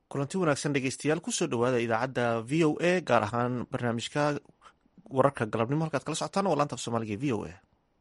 kulanti wanaagsan dhegeystayaal kusoo dhowaada idaacadda v o a gaar ahaan barnaamijka wararka galabnimo halkaad kala socotaan waa laanta af soomaaliga v o a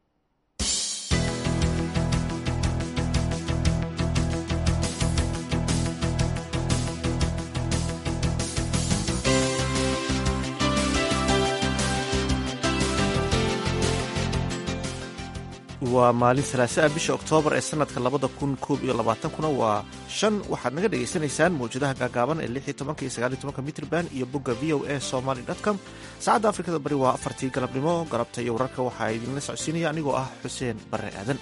waa maalin salaasa ah bisha oktoobar ee sanadka labada kun koob iyo labaatankuna waa shan waxaad naga dhagaysanaysaan mawjadaha gaagaaban ee lix iyo tobanka iyo sagaal iyo tobanka mitrband iyo bogga v o a somaly com saacadda afrikada bari waa afartii galabnimo galabta iyo wararka waxaa idinla socodsiinaya anigoo ah xuseen barre aadan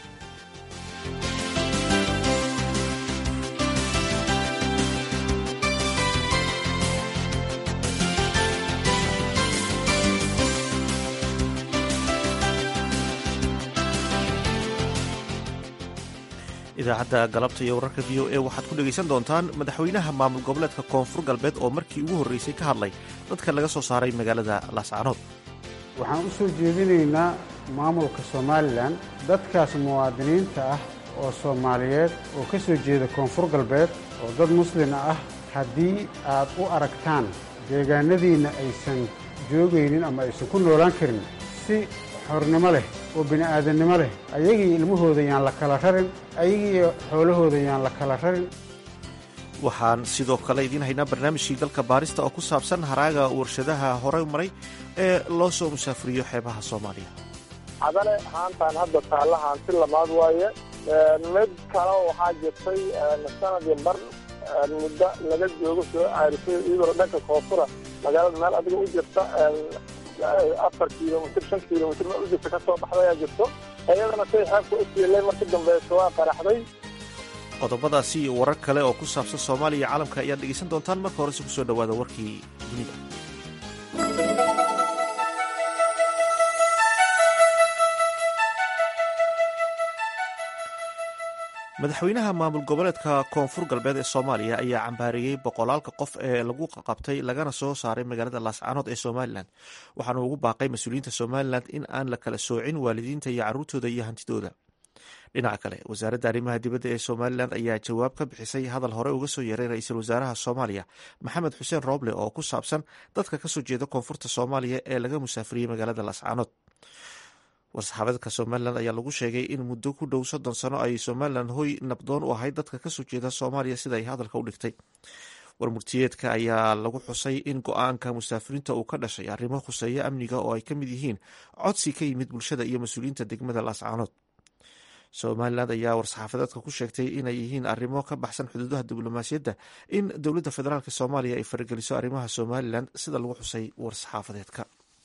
idaacadda galabta iyo wararka v o a waxaad ku dhegaysan doontaan madaxweynaha maamul goboleedka koonfur galbeed oo markii ugu horreysay ka hadlay dadka laga soo saaray magaalada laascaanood waxaan u soo jeedinaynaa maamulka somalilan dadkaas muwaadiniinta ah oo soomaaliyeed oo ka soo jeeda koonfur galbeed oo dad muslima ah haddii aad u aragtaan deegaanadiinna aysan joogaynin ama aysan ku noolaan karin si xornimo leh oo bini'aadannimo leh ayagii ilmahooda yaan la kala rarin ayagii xoolahooda yaan la kala rarin waxaan sidoo kale idiin haynaa barnaamijkii dalka baarista oo ku saabsan haraaga warshadaha horey maray ee loo soo musaafuriyo xeebaha soomaaliya cadale haantaan hadda taalla haanti lamaad waaye mid kale waxaa jirtay sanadii bar muddo laga joogo soo caarisay iyadoo dhanka koonfura magaalada meel adiga u jirta afar kilomitr shan kilomitr meel u jirta ka soo baxdayaa jirto iyadana say xeebka u siilay markii dambeeso waa qaraxday qodobadaasi iyo warar kale oo ku saabsan soomaaliya iyo caalamka ayaad dhegaysan doontaan marka horese kusoo dhowaada warkii dunida madaxweynaha maamul goboleedka koonfur galbeed ee soomaaliya ayaa cambaareeyey boqolaalka qof ee lagu qabtay lagana soo saaray magaalada laascaanood ee somalilan waxaana ugu baaqay mas-uuliyiinta somalilan in aan la kala soocin waalidiinta iyo caruurtooda iyo hantidooda dhinaca kale wasaaradda arrimaha dibadda ee somalilan ayaa jawaab ka bixisay hadal hore uga soo yeeray ra-iisul wasaaraha soomaaliya maxamed xuseen rooble oo ku saabsan dadka kasoo jeeda koonfurta soomaaliya ee laga musaafiriyey magaalada laascaanood war-saxaafadeedka somalilan ayaa lagu sheegay in muddo ku dhow soddon sano ay somalilan hoy nabdoon u ahayd dadka kasoo jeeda soomaaliya sida ay hadalka u dhigtay warmurtiyeedka ayaa lagu xusay in go-aanka musaafiriinta uu ka dhashay arrimo khuseeya amniga oo ay ka mid yihiin codsi ka yimid bulshada iyo mas-uuliyiinta degmada laascaanood somalilan ayaa war-saxaafadeedka ku sheegtay inay yihiin arrimo ka baxsan xuduudaha diblomaasiyadda in dowladda federaalk soomaaliya ay farageliso arrimaha somalilan sida lagu xusay war-saxaafadeedka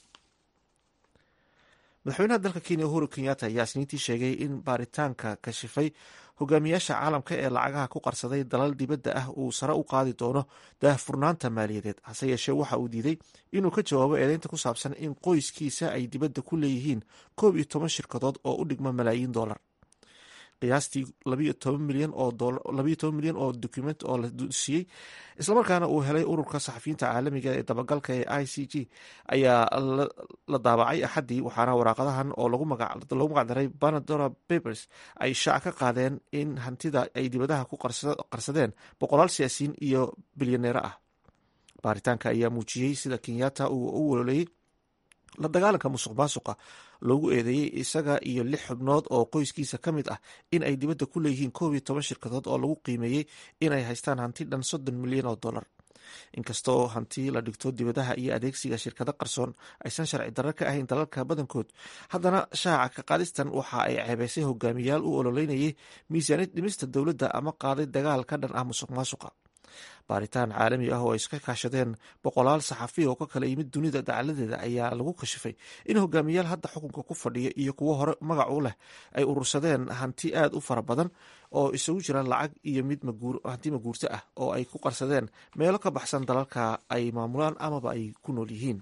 madaxweynaha dalka kenya uhuru kenyatta ayaa isniintii sheegay in baaritaanka kashifay hogaamiyaasha caalamka ee lacagaha ku qarsaday dalal dibadda ah uu sare u qaadi doono daahfurnaanta maaliyadeed hase yeeshee waxa uu diiday inuu ka jawaabo eedeynta ku saabsan in qoyskiisa ay dibadda ku leeyihiin koob iyo toban shirkadood oo u dhigma malaayiin dollar qiyaastii labayo toban milyan oo document oo la siiyey islamarkaana uu helay ururka saxafiyiinta caalamiga ee dabagalka ee i c g ayaa la daabacay axaddii waxaana waraaqadahan oo lagu magacdaray banadora papers ay shaac ka qaadeen in hantida ay dibadaha ku qarsadeen boqolaal siyaasiyiin iyo bilyaneero ah baaritaanka ayaa muujiyey sida kenyatta uu u wololeeyey la dagaalanka musuq maasuqa loogu eedeeyey isaga iyo lix xubnood oo qoyskiisa ka mid ah in ay dibadda ku leeyihiin koob iyo toban shirkadood oo lagu qiimeeyey inay haystaan hanti dhan soddon milyan oo dollar inkastoo hanti la dhigto dibadaha iyo adeegsiga shirkado qarsoon aysan sharci darro ka ahayn dalalka badankood haddana shaaca ka qaadistan waxa ay ceebeysay hogaamiyaal u ololeynayay miisaaniyad dhimista dowladda ama qaaday dagaal ka dhan ah musuq maasuqa baaritaan caalami ah oo ay iska kaashadeen boqolaal saxafiya oo ka kala yimid dunida dacaladeeda ayaa lagu kashifay in hogaamiyaal hadda xukunka ku fadhiya iyo kuwo hore magac u leh ay urursadeen hanti aad u fara badan oo isugu jira lacag iyo mid hanti maguurto ah oo ay ku qarsadeen meelo ka baxsan dalalka ay maamulaan amaba ay ku nool yihiin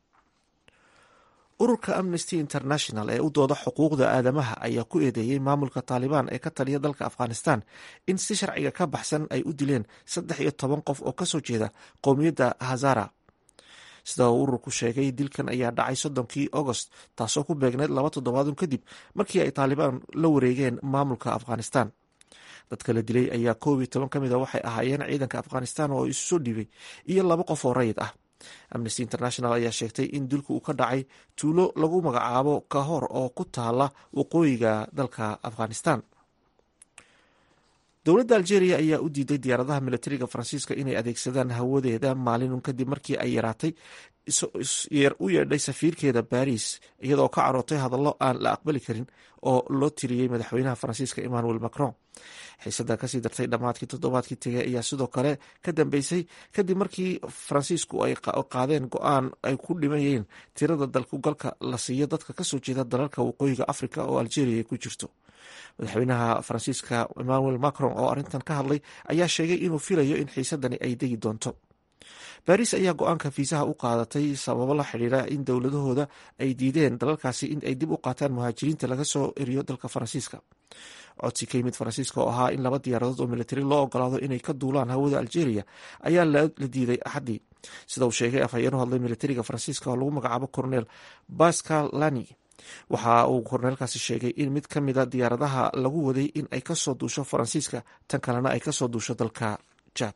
ururka amnesty international ee u dooda xuquuqda aadamaha ayaa ku eedeeyey maamulka taalibaan ee ka taliya dalka afghanistan in si sharciga ka baxsan ay u dileen saddex iyo toban qof oo kasoo jeeda qowmiyadda hazara sida uu ururku sheegay dilkan ayaa dhacay soddonkii agost taasoo ku beegneyd laba toddobaadun kadib markii ay taalibaan la wareegeen maamulka afghanistan dadka la dilay ayaa koob iyo toban ka mid a waxay ahaayeen ciidanka afghanistan oo isu soo dhiibay iyo laba qof oo rayid ah amnesty international ayaa sheegtay in dilku uu ka dhacay tuulo lagu magacaabo kahor oo ku taala waqooyiga dalka afghanistan dowladda algeria ayaa u diiday diyaaradaha militariga faransiiska inay adeegsadaan hawadeeda maalinun kadib markii ay yaraatay u yeedhay safiirkeeda baris iyadoo ka carootay hadallo aan la aqbali karin oo loo tiriyey madaxweynaha faransiiska emmanuel macron xiisada kasii dartay dhammaadkii toddobaadkii tegey ayaa sidoo kale ka dambeysay kadib markii faransiisku ay qaadeen go-aan ay ku dhimayeen tirada dalkugalka la siiyo dadka kasoo jeeda dalalka waqooyiga africa oo algeria ku jirto madaxweynaha faransiiska emmanuel macron oo arrintan ka hadlay ayaa sheegay inuu filayo in xiisadani ay degi doonto baris ayaa go-aanka fiisaha u qaadatay sababo la xidhiira in dowladahooda ay diideen dalalkaasi in ay dib u qaataan muhaajiriinta laga soo eriyo dalka faransiiska codsi ka yimid faransiiska oo ahaa in laba diyaaradood oo militari loo ogolaado inay ka duulaan hawada algeria ayaa la diiday axaddii sida uu sheegay afhayeen u hadlay militariga faransiiska oo lagu magacaabo cornel pascal lani waxa uu korneelkaasi sheegay in mid ka mida diyaaradaha lagu waday in ay kasoo duusho faransiiska tan kalena ay kasoo duusho dalka jad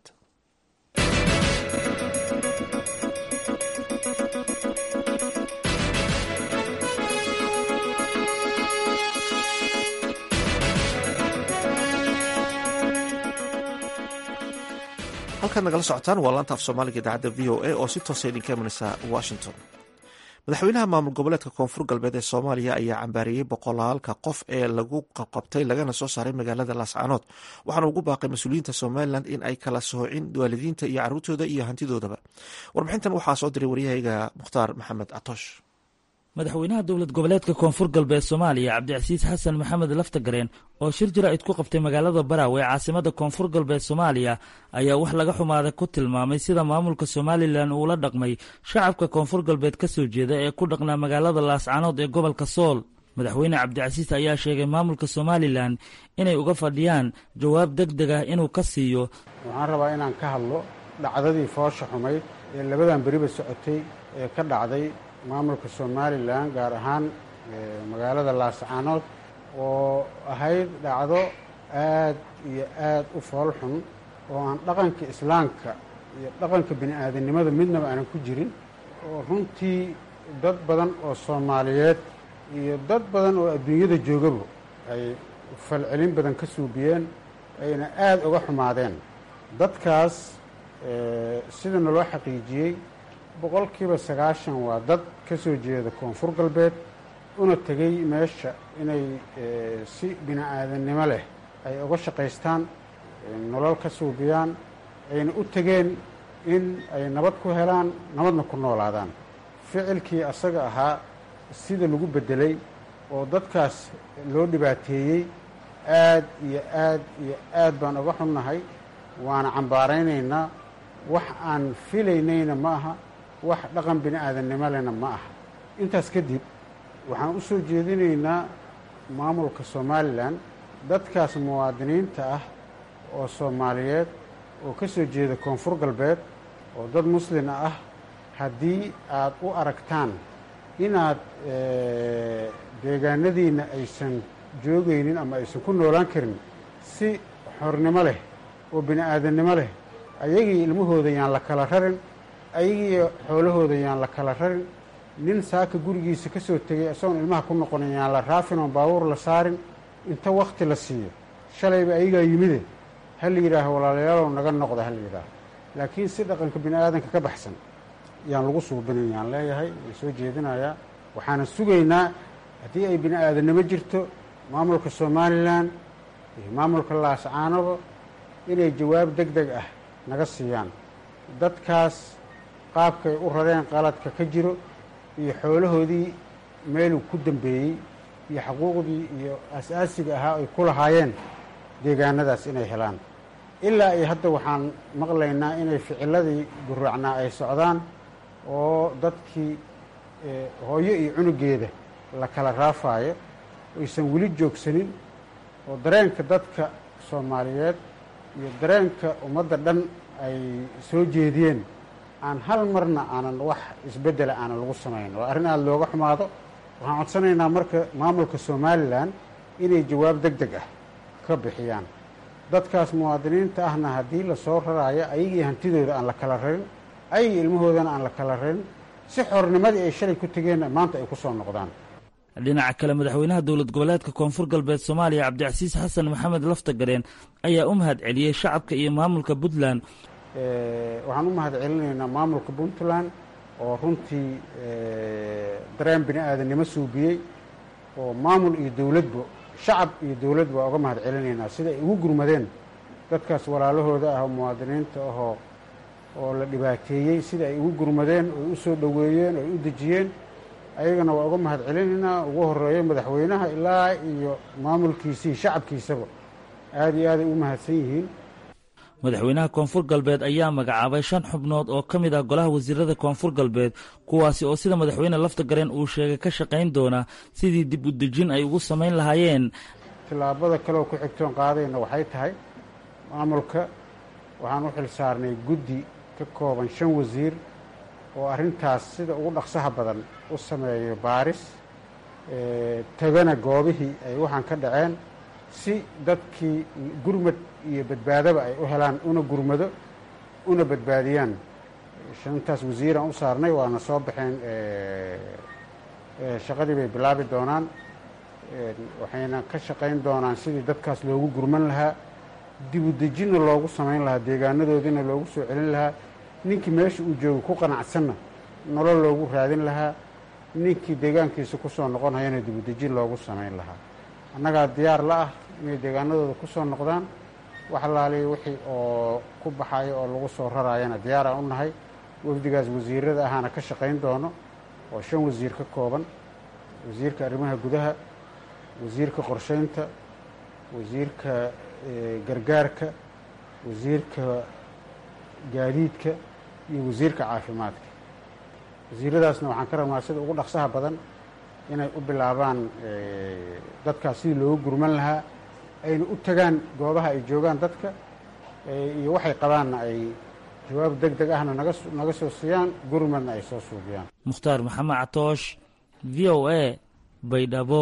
halkaad nagala socotaan waa laanta af soomaaliga idaacadda v o a oo si toosa idinka imanaysa washington madaxweynaha maamul goboleedka koonfur galbeed ee soomaaliya ayaa cambaariyey boqolaalka qof ee lagu qabqabtay lagana soo saaray magaalada laascaanood waxaana ugu baaqay mas-uuliyiinta somalilan in ay kala soocin waalidiinta iyo caruurtooda iyo hantidoodaba warbixintan waxaa soo diray waryahayga mukhtaar maxamed catoosh madaxweynaha dowlad goboleedka koonfur galbeed soomaaliya cabdicasiis xasan maxamed laftagareen oo shir jaraa'id ku qabtay magaalada baraawe ee caasimada koonfur galbeed soomaaliya ayaa wax laga xumaaday ku tilmaamay sida maamulka somalilan uula dhaqmay shacabka koonfur galbeed ka soo jeeda ee ku dhaqnaa magaalada laascaanood ee gobolka sool madaxweyne cabdicasiis ayaa sheegay maamulka somalilan inay uga fadhiyaan jawaab deg deg ah inuu ka siiyo waxaan rabaa inaan ka hadlo dhacdadii foosha xumayd ee labadan beriba socotay ee ka dhacday maamulka somalilan gaar ahaan magaalada laascaanood oo ahayd dhacdo aad iyo aad u fool xun oo aan dhaqanka islaamka iyo dhaqanka bini aadamnimada midnaba aanan ku jirin oo runtii dad badan oo soomaaliyeed iyo dad badan oo adduunyada joogaba ay falcelin badan ka suubiyeen ayna aada uga xumaadeen dadkaas sida naloo xaqiijiyey boqolkiiba sagaashan waa dad ka soo jeeda koonfur galbeed una tegey meesha inay si bini aadannimo leh ay uga shaqaystaan nolol ka suubiyaan ayna u tegeen in ay nabad ku helaan nabadna ku noolaadaan ficilkii asaga ahaa sida lagu beddelay oo dadkaas loo dhibaateeyey aad iyo aad iyo aad baan uga xunnahay waana cambaaraynaynaa wax aan filaynayna ma aha wax dhaqan bini aadannimo lena ma aha intaas kadib waxaan u soo jeedinaynaa maamulka somalilan dadkaas muwaadiniinta ah oo soomaaliyeed oo ka soo jeeda koonfur galbeed oo dad muslima ah haddii aad u aragtaan inaad deegaanadiinna aysan joogaynin ama aysan ku noolaan karin si xornimo leh oo bini aadannimo leh ayagii ilmahooda yaan la kala rarin ayagii xoolahooda yaan la kala rarin nin saaka gurigiisa ka soo tegay isagoon ilmaha ku noqonin yaan la raafin oon baabuur la saarin inta wakti la siiyo shalayba ayagaa yimide ha la yidhaaho walaalayaalow naga noqda ha la yidhaaho laakiin si dhaqanka bini aadanka ka baxsan yaan lagu suubinin yaan leeyahay waan soo jeedinayaa waxaana sugaynaa haddii ay bini aadannimo jirto maamulka somalilan iyo maamulka laascaanoba inay jawaab deg deg ah naga siiyaan dadkaas qaabkay u rareen qaladka ka jiro iyo xoolahoodii meeluu ku dambeeyey iyo xaquuqdii iyo as-aasiga ahaa ay ku lahaayeen deegaanadaas inay helaan ilaa iyo hadda waxaan maqlaynaa inay ficiladii guraacnaa ay socdaan oo dadkii hooyo iyo cunugeeda la kala raafaayo aysan weli joogsanin oo dareenka dadka soomaaliyeed iyo dareenka ummadda dhan ay soo jeediyeen aan hal marna aanan wax isbeddela aanan lagu samayn waa arrin aada looga xumaado waxaan codsanaynaa marka maamulka somalilan inay jawaab deg deg ah ka bixiyaan dadkaas muwaadiniinta ahna haddii lasoo raraayo ayagii hantidooda aan la kala rarin ayagii ilmahoodana aan la kala rarin si xornimadii ay shalay ku tegeenna maanta ay ku soo noqdaan dhinaca kale madaxweynaha dowlad goboleedka koonfur galbeed soomaaliya cabdicasiis xasan maxamed laftagareen ayaa u mahad celiyey shacabka iyo maamulka puntland waxaan u mahad celinaynaa maamulka puntland oo runtii dareen bini aadannimo suubiyey oo maamul iyo dowladba shacab iyo dowladba waa uga mahad celinaynaa sida ay ugu gurmadeen dadkaas walaalahooda ah oo muwaadiniinta ahoo oo la dhibaateeyey sida ay ugu gurmadeen oy u soo dhoweeyeen oy u dejiyeen ayagana waa uga mahad celinaynaa ugu horeeyo madaxweynaha ilaa iyo maamulkiisii shacabkiisaba aada iyo aaday u mahadsan yihiin madaxweynaha koonfur galbeed ayaa magacaabay shan xubnood oo ka mid ah golaha wasiirada koonfur galbeed kuwaasi oo sida madaxweyne laftagareen uu sheegay ka shaqayn doona sidii dib u dejin ay ugu samayn lahaayeen tillaabada kaleoo ku xigtoon qaadayna waxay tahay maamulka waxaan u xil saarnay guddi ka kooban shan wasiir oo arrintaas sida ugu dhaqsaha badan u sameeyo baaris tagana goobihii ay waxaan ka dhaceen si dadkii gurmad iyo badbaadaba ay u helaan una gurmado una badbaadiyaan shantaas wasiiraan u saarnay waana soo baxeen shaqadii bay bilaabi doonaan waxayna ka shaqayn doonaan sidii dadkaas loogu gurman lahaa dibu dejinna loogu samayn lahaa deegaanadoodina loogu soo celin lahaa ninkii meesha uu joogo ku qanacsanna nolol loogu raadin lahaa ninkii deegaankiisa ku soo noqonhayana dibudejin loogu samayn lahaa annagaa diyaar la ah inay deegaanadooda ku soo noqdaan wax laaliya wixii oo ku baxayo oo lagu soo raraayana diyaaraan u nahay wafdigaas wasiirada ahaana ka shaqayn doono oo shan wasiir ka kooban wasiirka arrimaha gudaha wasiirka qorshaynta wasiirka gargaarka wasiirka gaadiidka iyo wasiirka caafimaadka wasiiradaasna waxaan ka rabnaa sida ugu dhaqsaha badan inay u bilaabaan dadkaas sidii loogu gurman lahaa ayna u tagaan goobaha ay joogaan dadka iyo waxay qabaanna ay jawaab deg deg ahna naga naga soo siiyaan gurmadna ay soo suubiyaan mukhtaar maxamed catoosh v o a baydhabo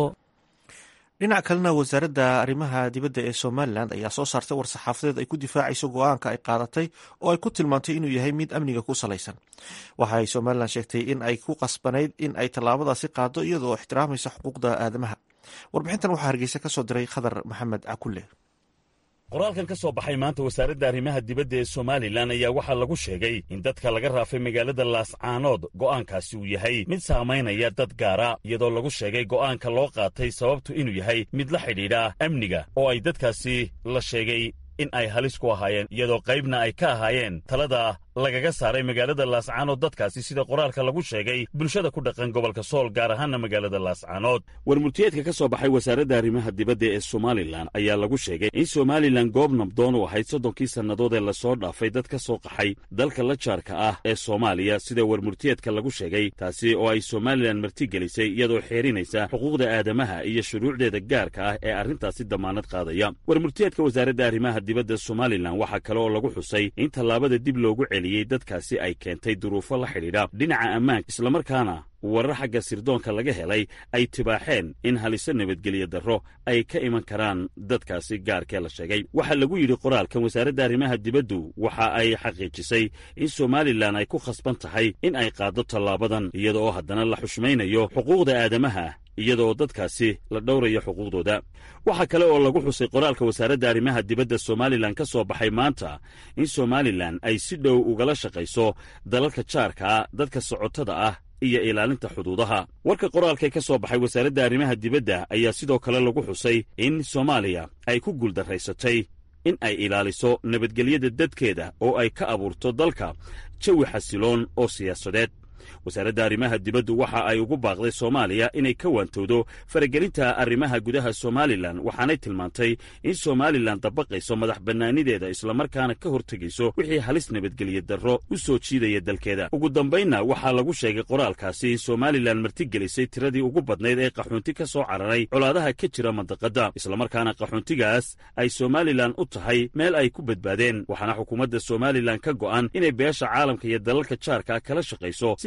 dhinac kalena wasaaradda arrimaha dibadda ee somalilan ayaa soo saartay war-saxaafadeed ay ku difaacayso go-aanka ay qaadatay oo ay ku tilmaantay inuu yahay mid amniga ku salaysan waxa ay somalilan sheegtay in ay ku qasbanayd in ay tallaabadaasi qaado iyadoo ixtiraamaysa xuquuqda aadamaha warbixintan waxaa hargeysa ka soo diray khadar maxamed cakulle qoraalkan ka soo baxay maanta wasaaradda arrimaha dibadda ee somalilan ayaa waxaa lagu sheegay in dadka laga raafay magaalada laascaanood go'aankaasi uu yahay mid saamaynaya dad gaara iyadoo lagu sheegay go'aanka loo qaatay sababtu inuu yahay mid la xidhiidha amniga oo ay dadkaasi la sheegay in ay halis ku ahaayeen iyadoo qaybna ay ka ahaayeen talada lagaga saaray magaalada laascaanood dadkaasi sida qoraalka lagu sheegay bulshada ku dhaqan gobolka sool gaar ahaana magaalada laascaanood warmurtiyeedka ka soo baxay wasaaradda arrimaha dibadda ee somalilan ayaa lagu sheegay in somalilan goob nabdoon u ahayd soddonkii sannadood ee lasoo dhaafay dad ka soo qaxay dalka la jaarka ah ee soomaaliya sida warmurtiyeedka lagu sheegay taasi oo ay somalilan martigelisay iyadoo xeerinaysa xuquuqda aadamaha iyo shuruucdeeda gaarka ah ee arrintaasi damaanad qaadaya warmurtiyeedka wasaaradda arrimaha dibadda somalilan waxaa kale oo lagu xusay in tallaabada dib loogu dadkaasi ay keentay duruufo la xidhiidha dhinaca ammaanka islamarkaana warar xagga sirdoonka laga helay ay tibaaxeen in haliso nabadgelyo darro ay ka iman karaan dadkaasi gaarkee la sheegay waxaa lagu yidhi qoraalkan wasaaradda arrimaha dibaddu waxa ay xaqiijisay in somalilan ay ku khasban tahay in ay qaaddo tallaabadan iyada oo haddana la xushmaynayo xuquuqda aadamaha iyadaoo dadkaasi la dhowrayo xuquuqdooda waxaa kale oo lagu xusay qoraalka wasaaradda arrimaha dibadda somalilan ka soo baxay maanta in somalilan ay si dhow ugala shaqayso dalalka jaarka ah dadka socotada ah iyo ilaalinta xuduudaha warka qoraalkee ka soo baxay wasaaradda arrimaha dibadda ayaa sidoo kale lagu xusay in soomaaliya ay ku guuldarraysatay in ay ilaaliso nabadgelyada dadkeeda oo ay ka abuurto dalka jawi xasiloon oo siyaasadeed wasaaradda arrimaha dibaddu waxa ay ugu baaqday soomaaliya inay ka waantowdo faragelinta arrimaha gudaha somalilan waxaanay tilmaantay in somalilan dabaqayso madax bannaanideeda islamarkaana ka hortegayso wixii halis nabadgelyo darro u soo jiidaya dalkeeda ugu dambaynna waxaa lagu sheegay qoraalkaasi in somalilan martigelisay tiradii ugu badnayd ee qaxoonti ka soo cararay colaadaha ka jira mandaqadda islamarkaana qaxoontigaas ay somalilan u tahay meel ay ku badbaadeen waxaana xukuumadda somalilan ka go'an inay beesha caalamka iyo dalalka jaarka kala shaqayso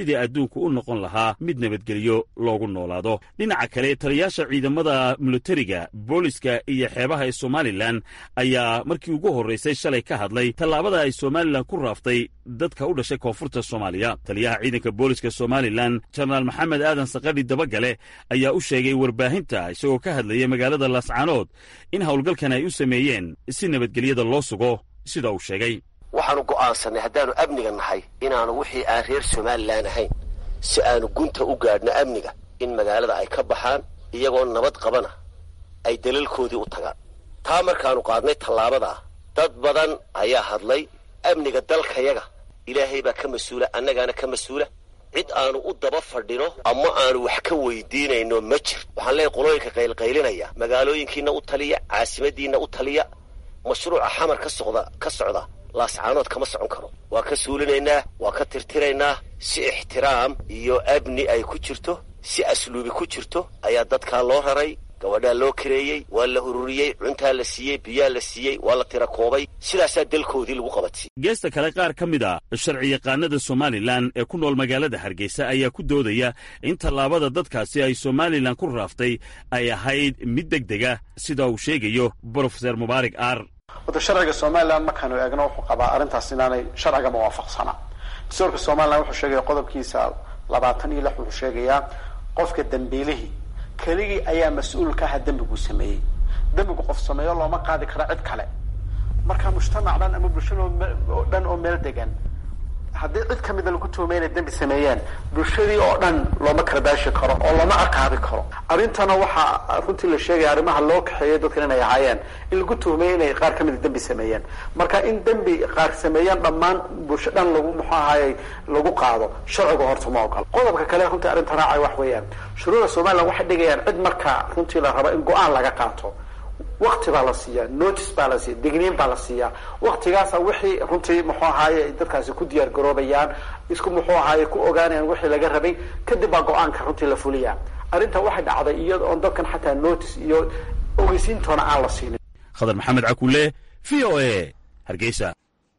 sidii adduunku u noqon lahaa mid nabadgelyo loogu noolaado dhinaca kale taliyaasha ciidamada militariga booliska iyo xeebaha ee somalilan ayaa markii ugu horraysay shalay ka hadlay tallaabada ay somalilan ku raaftay dadka u dhashay koonfurta soomaaliya taliyaha ciidanka booliska somalilan jenaraal maxamed aadan sakadhi dabagale ayaa u sheegay warbaahinta isagoo ka hadlayay magaalada laascaanood in howlgalkan ay u sameeyeen si nabadgelyada loo sugo sida uu sheegay waxaanu go'aansannay haddaannu amniga nahay inaannu wixii aan reer somalilan ahayn si aanu gunta u gaadhno amniga in magaalada ay ka baxaan iyagoo nabad qabana ay dalalkoodii u tagaan taa markaannu qaadnay tallaabadaa dad badan ayaa hadlay amniga dalkayaga ilaahay baa ka mas-uula annagaana ka mas-uula cid aanu u daba fadhino ama aanu wax ka weydiinayno ma jir waxaan leeyahy qolooyinka qaylqaylinaya magaalooyinkiinna u taliya caasimadiinna u taliya mashruuca xamar ka socda ka socda laascaanood kama socon karo waa ka suulinaynaa waa ka tirtiraynaa si ixtiraam iyo amni ay ku jirto si asluubi ku jirto ayaa dadkaa loo raray gabadhaa loo kareeyey waa la ururiyey cuntaa la siiyey biyaa la siiyey waa la tira koobay sidaasaa dalkoodii lagu qabadsiyey geesta kale qaar ka mid a sharciyaqaanada somalilan ee ku nool magaalada hargeysa ayaa ku doodaya in tallaabada dadkaasi ay somalilan ku raaftay ay ahayd mid deg dega sida uu sheegayo brofeser mubaarak aar wada sharciga somalilan markaanu eegno wuxuu qabaa arrintaas inaanay sharciga muwaafaqsanaa dastuurka somalilan wuxuu sheegaya qodobkiisa labaatan iyo lix wuxuu sheegayaa qofka dambiilihii keligii ayaa mas-uul ka aha dembiguu sameeyey dembigu qof sameeyo looma qaadi karo cid kale marka mujtamac dhan ama bulshada oo dhan oo meel degan haddii cid ka mida lagu tuhumay inay dembi sameeyeen bulshadii oo dhan looma karbaashi karo oo looma ciqaabi karo arrintana waxaa runtii la sheegaya arrimaha loo kaxeeyay dadkan inay ahaayeen in lagu tuhumay inay qaar ka mida dembi sameeyeen marka in dembi qaar sameeyeen dhammaan bulsho dhan lagu muxuu ahaayey lagu qaado sharciga horta ma ogolo qodobka kale runtii arrinta raacay wax weeyaan shuruucda somaliland waxay dhigayaan cid marka runtii la rabo in go-aan laga qaato wakti baa la siiyaa notice baa la siiya digniin baa la siiyaa waktigaasa wixii runtii muxuu ahaaye ay dadkaasi ku diyaar garoobayaan isku muxuu ahaaye ku ogaanayaan wixii laga rabay kadib baa go-aanka runtii la fuliyaa arrinta waxay dhacday iyada oon dadkan xataa notice iyo ogeysiintoona aan la siinin khadar maxamed cakuule v o a hargeysa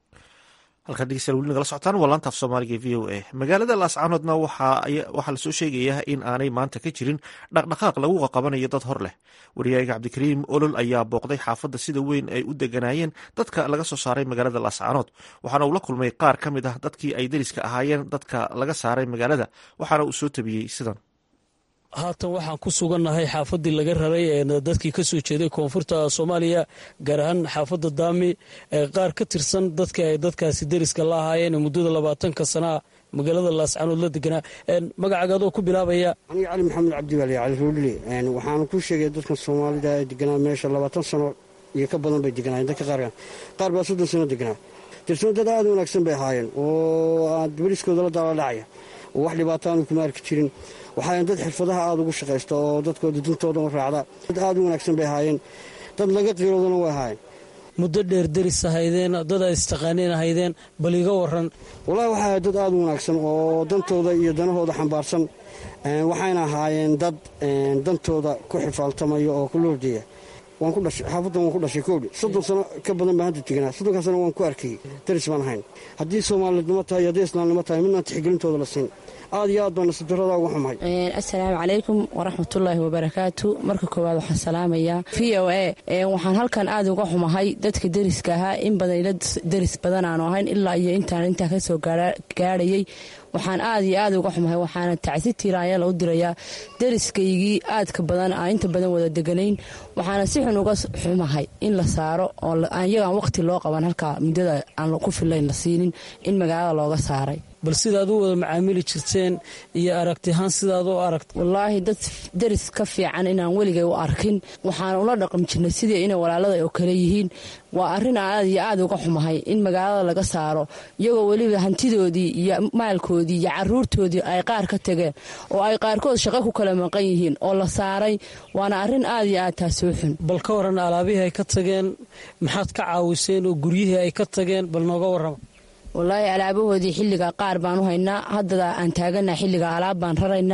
halkaan dhegeystayaal weli nagala socotaan waa laanta af soomaaliga e v o a magaalada laascaanoodna waxaa lasoo sheegayaa in aanay maanta ka jirin dhaqdhaqaaq lagu qaqabanayo dad hor leh wariyaaga cabdikariim olol ayaa booqday xaafadda sida weyn ay u deganaayeen dadka laga soo saaray magaalada laascaanood waxaana uu la kulmay qaar ka mid ah dadkii ay deriska ahaayeen dadka laga saaray magaalada waxaana uu soo tabiyey sidan haatan waxaan ku sugannahay xaafaddii laga raray ee dadkii ka soo jeeday koonfurta soomaaliya gaar ahaan xaafadda daami ee qaar ka tirsan dadka ay dadkaasi deriska la ahaayeen ee muddada labaatanka sanaa magaalada laascaanood la deganaa magacaaga adoo ku bilaabaya aniga cali maxamed cabdiwaali cali ruudhili waxaana ku sheegaya dadkan soomaalida ee deganaa meesha labaatan sano iyo ka badan bay deganaayeen dadka qaarkan qaar baa soddon sano deganaa tirsan dad aada wanaagsan bay ahaayeen oo deberiskooda la daaladhacaya oo wax dhibaato aanu kuma arki jirin waxaayan dad xirfadaha aada ugu shaqaysta oo dadkooda duntooda u raacda dad aada u wanaagsan bay ahaayeen dad laga qiiroodana way ahaayeen muddo dheer deris ahaydeen dad ay istaqaaneen ahaydeen bal iga waran wallahi waxay ahayd dad aada u wanaagsan oo dantooda iyo danahooda xambaarsan waxayna ahaayeen dad dantooda ku xifaaltamaya oo ku loordeeya waan ku dhashay xaafaddan waan ku dhashay koodhi soddon sano ka badan baan hadda teganaa soddonkaa sano waan ku arkayey daris baan ahayn haddii soomaalidnimo tahay iyo haddii islaamnimo tahay midnaan tixgelintooda la siin aad iyo aad baan nasiibdarrada uga xumahay assalaamu calaykum waraxmatullaahi wabarakaatu marka koowaad waxaan salaamayaa v o a waxaan halkan aad uga xumahay dadka deriska ahaa in badan ila deris badan aanu ahayn ilaa iyo intaan intaa ka soo gaadhayay waxaan aad iyo aad uga xumahay waxaana tacsi tiiraanyala u dirayaa deriskaygii aadka badan aan inta badan wada deganayn waxaana si xun uga xumahay in la saaro oo iyagaan waqti loo qaban halkaa muddada aan ku filayn la siinin in magaalada looga saaray bal sidaad u wada macaamili jirteen iyo aragtihaan sidaad u aragta wallaahi dad deris ka fiican inaan weligay u arkin waxaan ula dhaqmi jirnay sidii inay walaalada oo kale yihiin waa arrin aad iyo aad uga xumahay in magaalada laga saaro iyagoo weliba hantidoodii iyo maalkoodii iyo caruurtoodii ay qaar ka tageen oo ay qaarkood shaqo ku kala maqan yihiin oo la saaray waana arrin aad iyo aad taasoo xun bal ka waran alaabihii ay ka tageen maxaad ka caawiseen oo guryihii ay ka tageen bal nooga warrama wallaahi alaabahoodii xilliga qaar baan u haynaa haddada aan taagana xilliga alaab baan raraynaa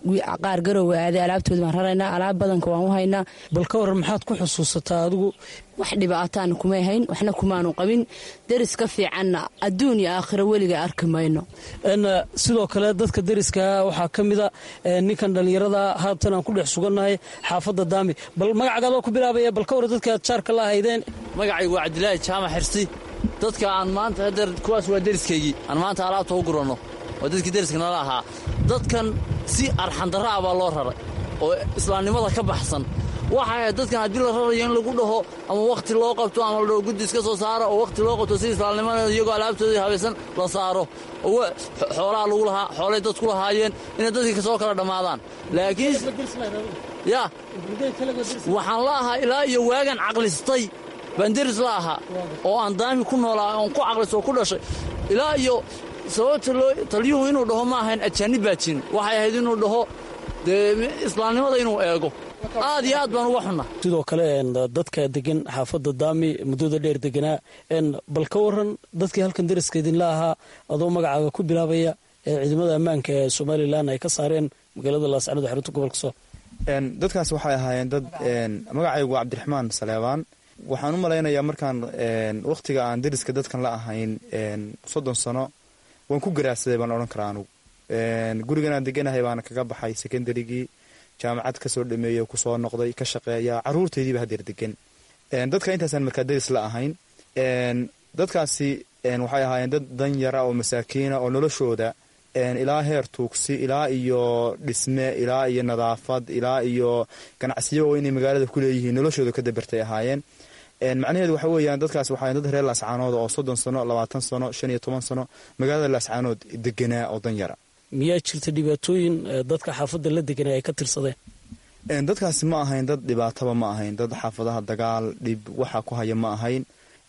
qaar garowa aaday alaabtooda baan raraynaa alaab badanka waan u haynaa bal ka waran maxaad ku xusuusataa adigu wax dhibaataana kumay hayn waxna kumaanu qabin deris ka fiicanna adduun iyo aakhiro weliga arki mayno sidoo kale dadka deriska waxaa ka mida ninkan dhallinyarada haatan aan ku dhex sugannahay xaafadda daami bal magacagaadoo ku bilaabaya bal ka waran dadka aad jaarka la ahaydeen magacaygu waa cabdilaahi jaamac xirsi dadka aan maanta hadeer kuwaas waa deriskaygii aan maanta alaabta u guranno waa dadkii deriska nala ahaa dadkan si arxandarra ah baa loo raray oo islaamnimada ka baxsan waxay ahayd dadkan haddii la rarayo in lagu dhaho ama wakhti loo qabto ama la dhaho guddi iska soo saaro oo wakhti loo qabto si islaamnimada iyagoo alaabtoodii habaysan la saaro oo xoolaha lagu lahaa xoolay dadku lahaayeen inay dadkii kasoo kala dhammaadaan laakiin ya waxaan la ahaa ilaa iyo waagan caqlistay baan deris la ahaa oo aan daami ku noolaa oon ku caqlisto oo ku dhashay ilaa iyo sababta loo taliyuhu inuu dhaho ma ahayn ajaanib baa jirin waxay ahayd inuu dhaho dee islaamnimada inuu eego aad iyo aad baan uga xunna sidoo kale dadka degan xaafadda daami muddada dheer deganaa bal ka waran dadkii halkan deriska idinla ahaa adoo magacaaga ku bilaabaya ee ciidamada ammaanka ee somalilan ay ka saareen magaalada laascanood xarunta gobolka soo dadkaas waxay ahaayeen dad magacaygu waa cabdiraxmaan saleebaan waxaan u malaynayaa markaan wakhtiga aan deriska dadkan la ahayn soddon sano waan ku garaacsaday baan odhan karaa anugu gurigan aan deganahay baana kaga baxay secondarygii jaamacad kasoo dhameeya kusoo noqday ka shaqeeya caruurtaydiiba hadeer degan dadka intaasaan markaa deris la ahayn dadkaasi waxay ahaayeen dad danyara oo masaakiina oo noloshooda ilaa heer tuugsi ilaa iyo dhisme ilaa iyo nadaafad ilaa iyo ganacsiyo oo inay magaalada ku leeyihiin noloshooda ka dabartay ahaayeen macnaheedu waxa weeyaan dadkaas waxaa dad reer laascaanood oo soddon sano labaatan sano shan iyo toban sano magaalada laascaanood deganaa oo danyara miyaa jirta dhibaatooyin dadka xaafadda la deganay ay ka tirsadeen dadkaasi ma ahayn dad dhibaataba ma ahayn dad xaafadaha dagaal dhib waxa ku haya ma ahayn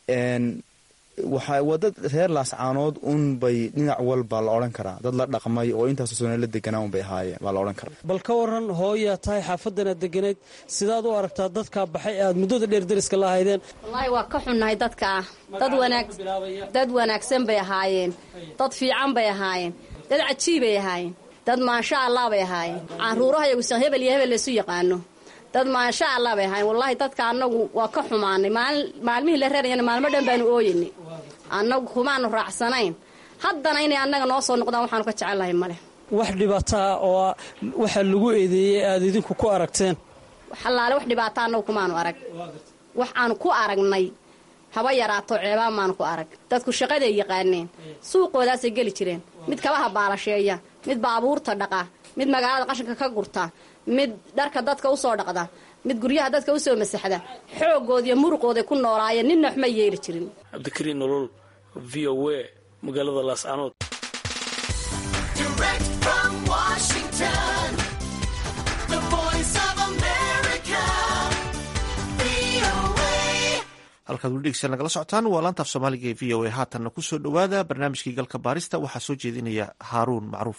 waa dad reer laascaanood un bay dhinac walba la odhan karaa dad la dhaqmay oo intaasoo sano la deganaa un bay ahaayeen baa la odhan karaa bal ka waran hooyaa tahay xaafadanaad deganayd sidaad u aragtaa dadkaa baxay aad muddada dheer deriska la ahaydeen wallaahi waa ka xunnahay dadka ah dad wanaagsan bay ahaayeen dad fiican bay ahaayeen dad cajiibay ahaayeen dad maasha allah bay ahaayeen caruuraha yagusan hebel iyo hebel laysu yaqaano dad maasha allah bay ahaayeen wallaahi dadka annagu waa ka xumaanay maalmihii la reerayana maalmo dhan baanu ooyinay annagu kumaanu raacsanayn haddana inay annaga noo soo noqdaan waxaanu ka jecellahay male wax dhibaataa oo waxaa lagu eedeeyey aad idinku ku aragteen allaale wax dhibaata annagu kumaanu arag wax aanu ku aragnay haba yaraato ceebaa maanu ku arag dadku shaqaday yaqaaneen suuqoodaasay geli jireen mid kabaha baalasheeya mid baabuurta dhaqa mid magaalada qashinka ka gurta mid dharka dadka usoo dhaqda mid guryaha dadka usoo masaxda xoogooda iyo muruqooday ku noolaayeen ninna waxma yeeli jirin cabdikariin nolol v o a magaalada laascanood halkaad weli dhegeysan nagala socotaan waa laantaaf soomaaliga ee v o a haatanna ku soo dhowaada barnaamijkii galka baarista waxaa soo jeedinaya haaruun macruuf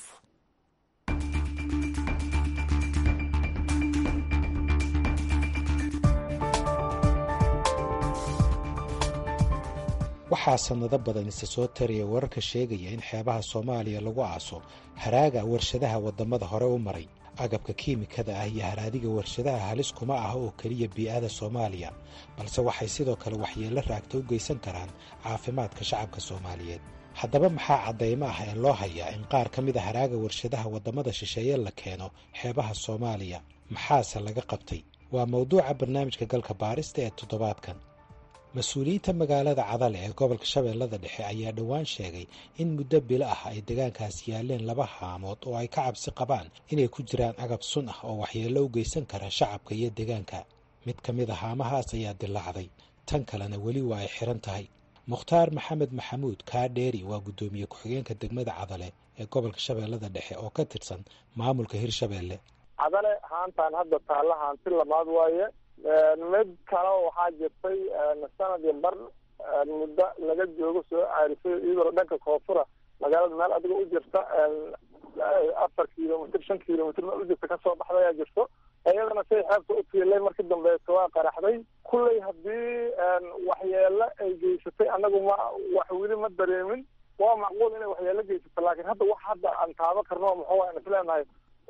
waxaa sannado badan isa soo taraya wararka sheegaya in xeebaha soomaaliya lagu aaso haraaga warshadaha waddamada hore u maray agabka kiimikada ah iyo haraadiga warshadaha halis kuma ah oo keliya bii'ada soomaaliya balse waxay sidoo kale waxyeello raagta u geysan karaan caafimaadka shacabka soomaaliyeed haddaba maxaa caddaymo ah ee loo hayaa in qaar ka mid a haraaga warshadaha waddamada shisheeye la keeno xeebaha soomaaliya maxaase laga qabtay waa mawduuca barnaamijka galka baarista ee toddobaadkan mas-uuliyiinta magaalada cadale ee gobolka shabeellada dhexe ayaa dhowaan sheegay in muddo bilo ah ay deegaankaas yaaleen laba haamood oo ay ka cabsi qabaan inay ku jiraan agab sun ah oo waxyeello u geysan kara shacabka iyo deegaanka mid ka mid a haamahaas ayaa dilaacday tan kalena weli waa ay xiran tahay mukhtaar maxamed maxamuud kaadheeri waa guddoomiye ku-xigeenka degmada cadale ee gobolka shabeellada dhexe oo ka tirsan maamulka hirshabeelle cadale haantaan hadda taalla haanti lamaad waaye mid kale waxaa jirtay sanad iyo bar muddo laga joogo soo caarisay iyadoo dhanka koonfura magaalada meel adiga u jirta afar kilomitr shan kilomitr meel u jirta kasoo baxda ayaa jirto iyadana say xeebta u tiilay markii dambeeto waa qaraxday kulley haddii waxyeelo ay geysatay anagu ma wax weli ma dareemin waa macquul inay waxyeelo geysato laakiin hadda wax hadda aan taabo karno muxuu aan isleenahay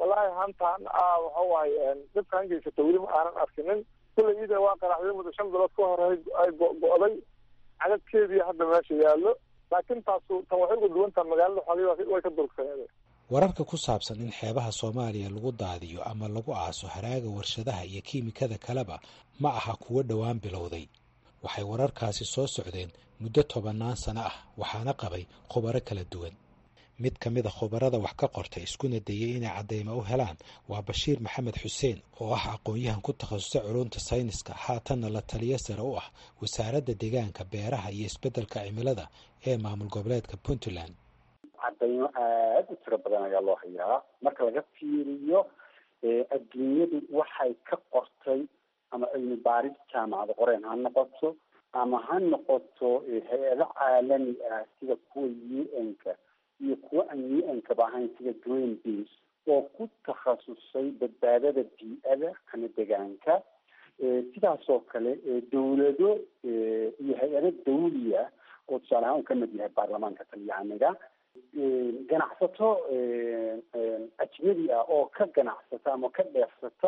wallaahi hantaan waxa waaye dadkan geysata weli ma aanan arkinin kulley ida waa qaraxday muddo shan bilood ka hor ay go-go'day cadadkeedii hadda meesha yaallo laakiin taasu tan waxay uga duwantaha magaalada xoolii way ka durugsaneede wararka ku saabsan in xeebaha soomaaliya lagu daadiyo ama lagu aaso haraaga warshadaha iyo kiimikada kaleba ma aha kuwo dhowaan bilowday waxay wararkaasi soo socdeen muddo tobannaan sano ah waxaana qabay khubaro kala duwan mid ka mid a khubarada wax ka qortay iskuna dayay inay caddaymo u helaan waa bashiir maxamed xuseen oo ah aqoon-yahan ku takhasusay culunta sayniska haatanna la taliyo sare u ah wasaaradda deegaanka beeraha iyo isbeddelka cimilada ee maamul goboleedka puntland cadaymo aada u tiro badan ayaa loo hayaa marka laga fiiriyo adduunyadu waxay ka qortay ama cilmi baaris jaamacada qoreen ha noqoto ama ha noqoto hay-ado caalami ah sida kuwa u n-ka iyo kuwa aan u n-kaba ahayn sida green beas oo ku takhasusay badbaadada bii-ada ama degaanka sidaas oo kale dawlado iyo hay-ado dawliya oo tusaale ahaan uu kamid yahay baarlamaanka talyaaniga ganacsato ajnabi ah oo ka ganacsata ama ka dheefsata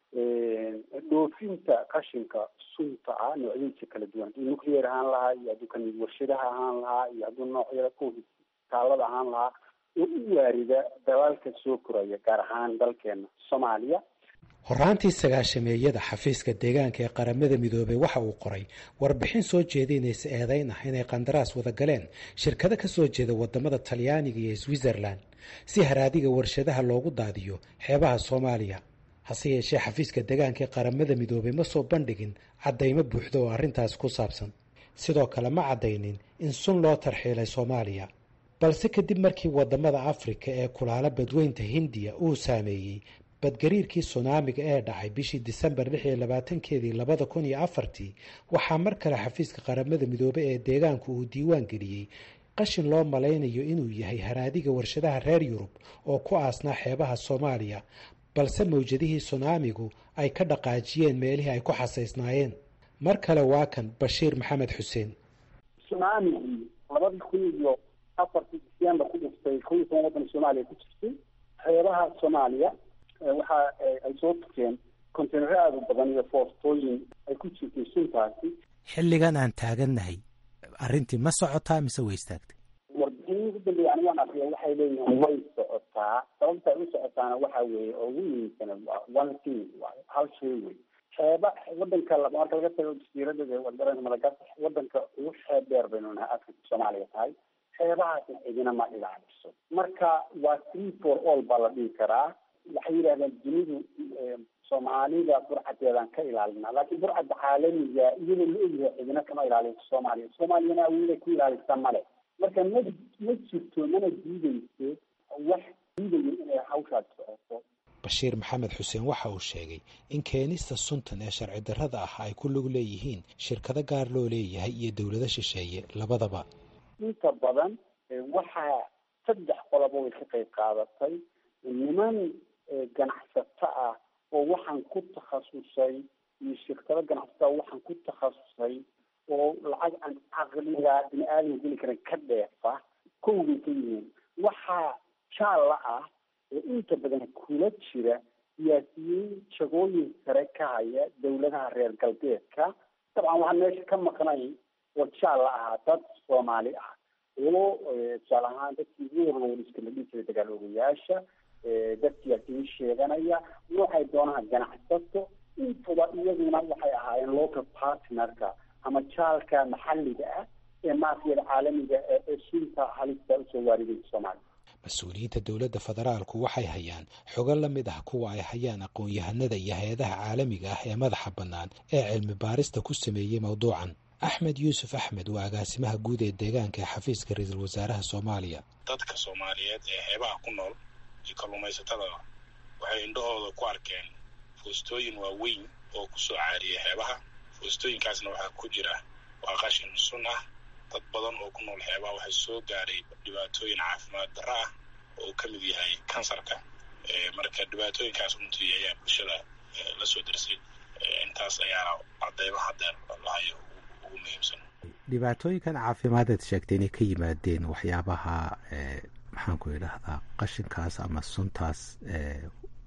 dhoofinta qashinka sunta ah noocyadiisa kala duwan hadduu nuclear ahaan lahaa iyo hadduu kamid warshadaha ahaan lahaa iyo hadduu noocyada kuwa taalada ahaan lahaa oo u waarida dalaalka soo koraya gaar ahaan dalkeena soomaaliya horaantii sagaashameeyada xafiiska deegaanka ee qaramada midoobey waxa uu qoray warbixin soo jeedinaysa eedayn ah inay qandaraas wada galeen shirkado ka soo jeeda wadamada talyaaniga iyo switzerland si haraadiga warshadaha loogu daadiyo xeebaha soomaaliya hase yeeshee xafiiska deegaanka ee qaramada midoobey ma soo bandhigin caddaymo buuxda oo arrintaas ku saabsan sidoo kale ma caddaynin in sun loo tarxiilay soomaaliya balse kadib markii wadamada afrika ee kulaala badweynta hindiya uu saameeyey badgariirkii sunaamiga ee dhacay bishii disembar lix iyo labaatankeedii labada kun iyo afartii waxaa mar kale xafiiska qaramada midoobey ee deegaanku uu diiwaan geliyey qashin loo malaynayo inuu yahay haraadiga warshadaha reer yurub oo ku aasnaa xeebaha soomaaliya balse mawjadihii sunaamigu ay ka dhaqaajiyeen meelihii ay ku xasaysnaayeen mar kale waa kan bashiir maxamed xuseen sunaamigii labadii kun iyo afartii disembar ku dhiftay kow iyo toban waddan soomaaliya ku jirtay xeebaha soomaaliya waxa ay soo tukeen konteynaro aada u badan iyo foostooyin ay ku jirtay suntaasi xilligan aan taagannahay arrintii ma socotaa mise way istaagtay warbixinii ugu dambeeya anigaan akriya waxay leeyihiin way socotaa sababta ay u socotaana waxa weeye oo ugu muhiimsan one thing waayo hal shay wey xeeba wadanka marka laga tago jasiirada wadanka madagaskar wadanka ugu xeeb dheer baynu nahay afrika soomaaliya tahay xeebahaasna cidina ma ilaaliso marka waa three for all baa la dhihi karaa waxay yidhahdeen dunidu soomaalida burcadeedaan ka ilaalina laakiin burcadda caalamiga iyadoo la ogyahay cidina kama ilaaliso soomaaliya soomaaliyana awooday ku ilaalisa male marka ma ma jirto mana diideyso wax diidayo inay hawshaas socoto bashiir maxamed xuseen waxa uu sheegay in keenista suntan ee sharci darrada ah ay ku lug leeyihiin shirkado gaar loo leeyahay iyo dowlado shisheeye labadaba inta badan waxaa saddex qoloba way ka qayb qaadatay niman ganacsato ah oo waxaan ku takhasusay iyo shirkado ganacsato ah waxaan ku takhasusay oo lacag aan caqliga bini aadam geli karan ka dheefa kowbay ka yihiin waxaa jaalla ah oo inta badan kula jira siyaasiyiin jagooyin sare ka haya dawladaha reer galbeedka dabcan waxaan meesha ka maqnay oo jaalla ahaa dad soomaali ah oo tusaale ahaan dadkii warlowriska la dhihi jiray dagaal ogayaasha dadkii adii sheeganaya noocay doonaha ganacsato intuba iyaduna waxay ahaayeen local partnerka ama jaalka maxalliga ah ee maafiyada caalamiga ee sunta halista usoo waariday soomaaliya mas-uuliyiinta dowladda federaalku waxay hayaan xogo la mid ah kuwa ay hayaan aqoon-yahanada iyo hay-adaha caalamiga ah ee madaxa bannaan ee cilmi baarista ku sameeyey mowduucan axmed yuusuf axmed waa agaasimaha guud ee deegaanka ee xafiiska ra-iisul wasaaraha soomaaliya dadka soomaaliyeed ee xeebaha ku nool iyo kalluumaysatada waxay indhahooda ku arkeen foostooyin waaweyn oo kusoo caariyay xeebaha foostooyinkaasna waxaa ku jira waa qashin sun ah dad badan oo ku nool xeebaha waxay soo gaaray dhibaatooyin caafimaad darro ah oo uu ka mid yahay kansarka marka dhibaatooyinkaas runtii ayaa bulshada la soo darsay intaas ayaana cadeymo hadeer lahayo ugu muhiimsan dhibaatooyinkan caafimaadaad sheegtay inay ka yimaadeen waxyaabaha maxaan ku idhaahdaa qashinkaas ama suntaas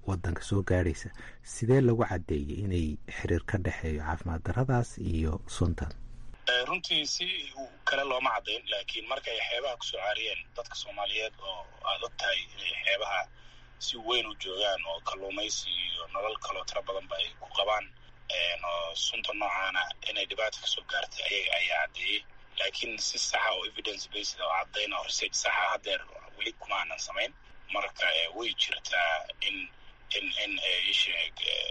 wadanka soo gaadhaysa sidee lagu caddeeyey inay xiriir ka dhexeeyo caafimaad darradaas iyo suntan runtii si kale looma caddayn laakiin marka ay xeebaha kusoo caariyeen dadka soomaaliyeed oo aad og tahay inay xeebaha si weyn u joogaan oo kalluumaysi iyo nolol kaloo tiro badanba ay ku qabaan oo sunta noocaana inay dhibaata kasoo gaartay ayaga ayaa caddeeyey laakiin si saxa oo evidence based oo caddayn oo research saxa haddeer weli kuma aanan samayn marka way jirtaa in in in isheeg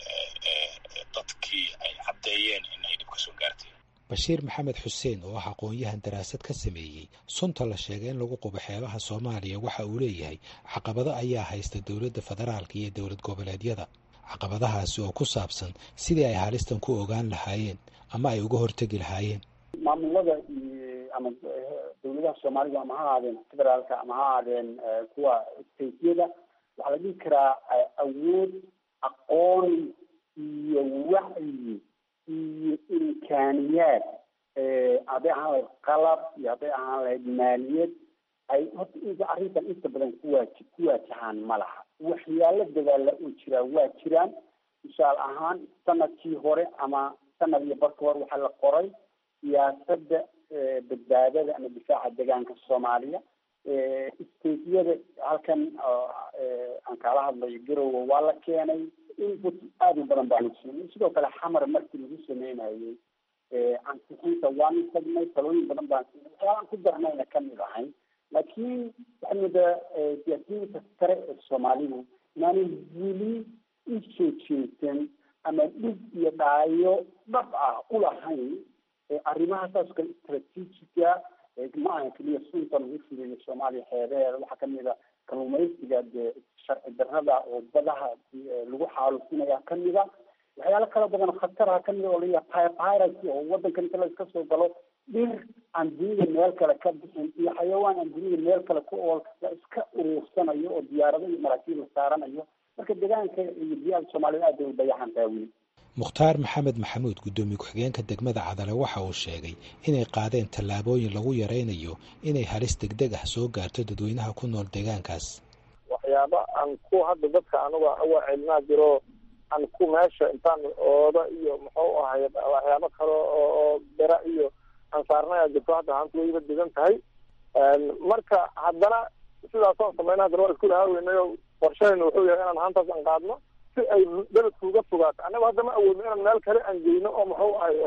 dadkii ay caddeeyeen in ay dhib kasoo gaartay bashiir maxamed xuseen oo ah aqoon-yahan daraasad ka sameeyey sunta la sheegay in lagu qubo xeebaha soomaaliya waxa uu leeyahay caqabado ayaa haysta dowladda federaalka iyo dowlad goboleedyada caqabadahaasi oo ku saabsan sidii ay halistan ku ogaan lahaayeen ama ay uga hortegi lahaayeen maamulada iyo ama dowladaha soomaalida ama ha ahaadeen federaalka ama ha ahaadeen kuwa stateyada waxaa la dhihi karaa awood aqoon iyo wacyi iyo imkaaniyaad hadday ahaan lahayd qalab iyo hadday ahaan lahayd maaliyad ay horta inta arrintan inta badan kuwaaji ku waajahaan ma laha waxyaalo dadaala oo jiraa waa jiraan tusaale ahaan sanadkii hore ama sanad iyo barka hore waxaa la qoray siyaasadda badbaadada ama difaaca deegaanka soomaaliya stateyada halkan aan kaala hadlayo garowe waa la keenay input aada u badan baanu siinay sidoo kale xamar markii lagu sameynayay ansixinta waanu tagnay talooyin badan baan siinay waxyaalaan ku darnayna kamid ahayn laakiin waxaa moodaa siyaasiyiinta sare ee soomaalidu inaanay weli u soo jeesan ama dhib iyo dhaayo dhab ah u lahayn arrimaha saas kale istraatiijiga ma aha keliya sunta lagu fuliyo soomaaliya xeebeheeda waxaa kamid a kalluumaysiga dee sharci darrada oo badaha lagu xaalufinaya kamid a waxyaalo kala badan khataraha kamid oo layahay piracy oo wadankan inta la iska soo galo dhir aan dunida meel kale ka bixin iyo xayawaan aan dunida meel kale ku ool la iska uruursanayo oo diyaarado iyo maraakiib la saaranayo marka deegaanka iyo biyaha soomaalida aad bay u dayaxan tahay weli mukhtaar maxamed maxamuud guddoomiye ku-xigeenka degmada cadale waxa uu sheegay inay qaadeen tallaabooyin lagu yaraynayo inay halis degdeg ah soo gaarto dadweynaha ku nool deegaankaas waxyaaba aan ku hadda dadka anuga awa celinaa jiro aan ku meesha intaan ooda iyo muxuu ahay waxyaabo kale oo bera iyo aan saarnaya jirto hadda haanta wayba degan tahay marka haddana sidaasaan samayna haddana waa isku lahaaweynay qorshahayna wuxuu yahay inaan haantaas aan qaadno si ay beledka uga fogaato annaga hadda ma awoodno inaan meel kale aan geyno oo muxuu ahay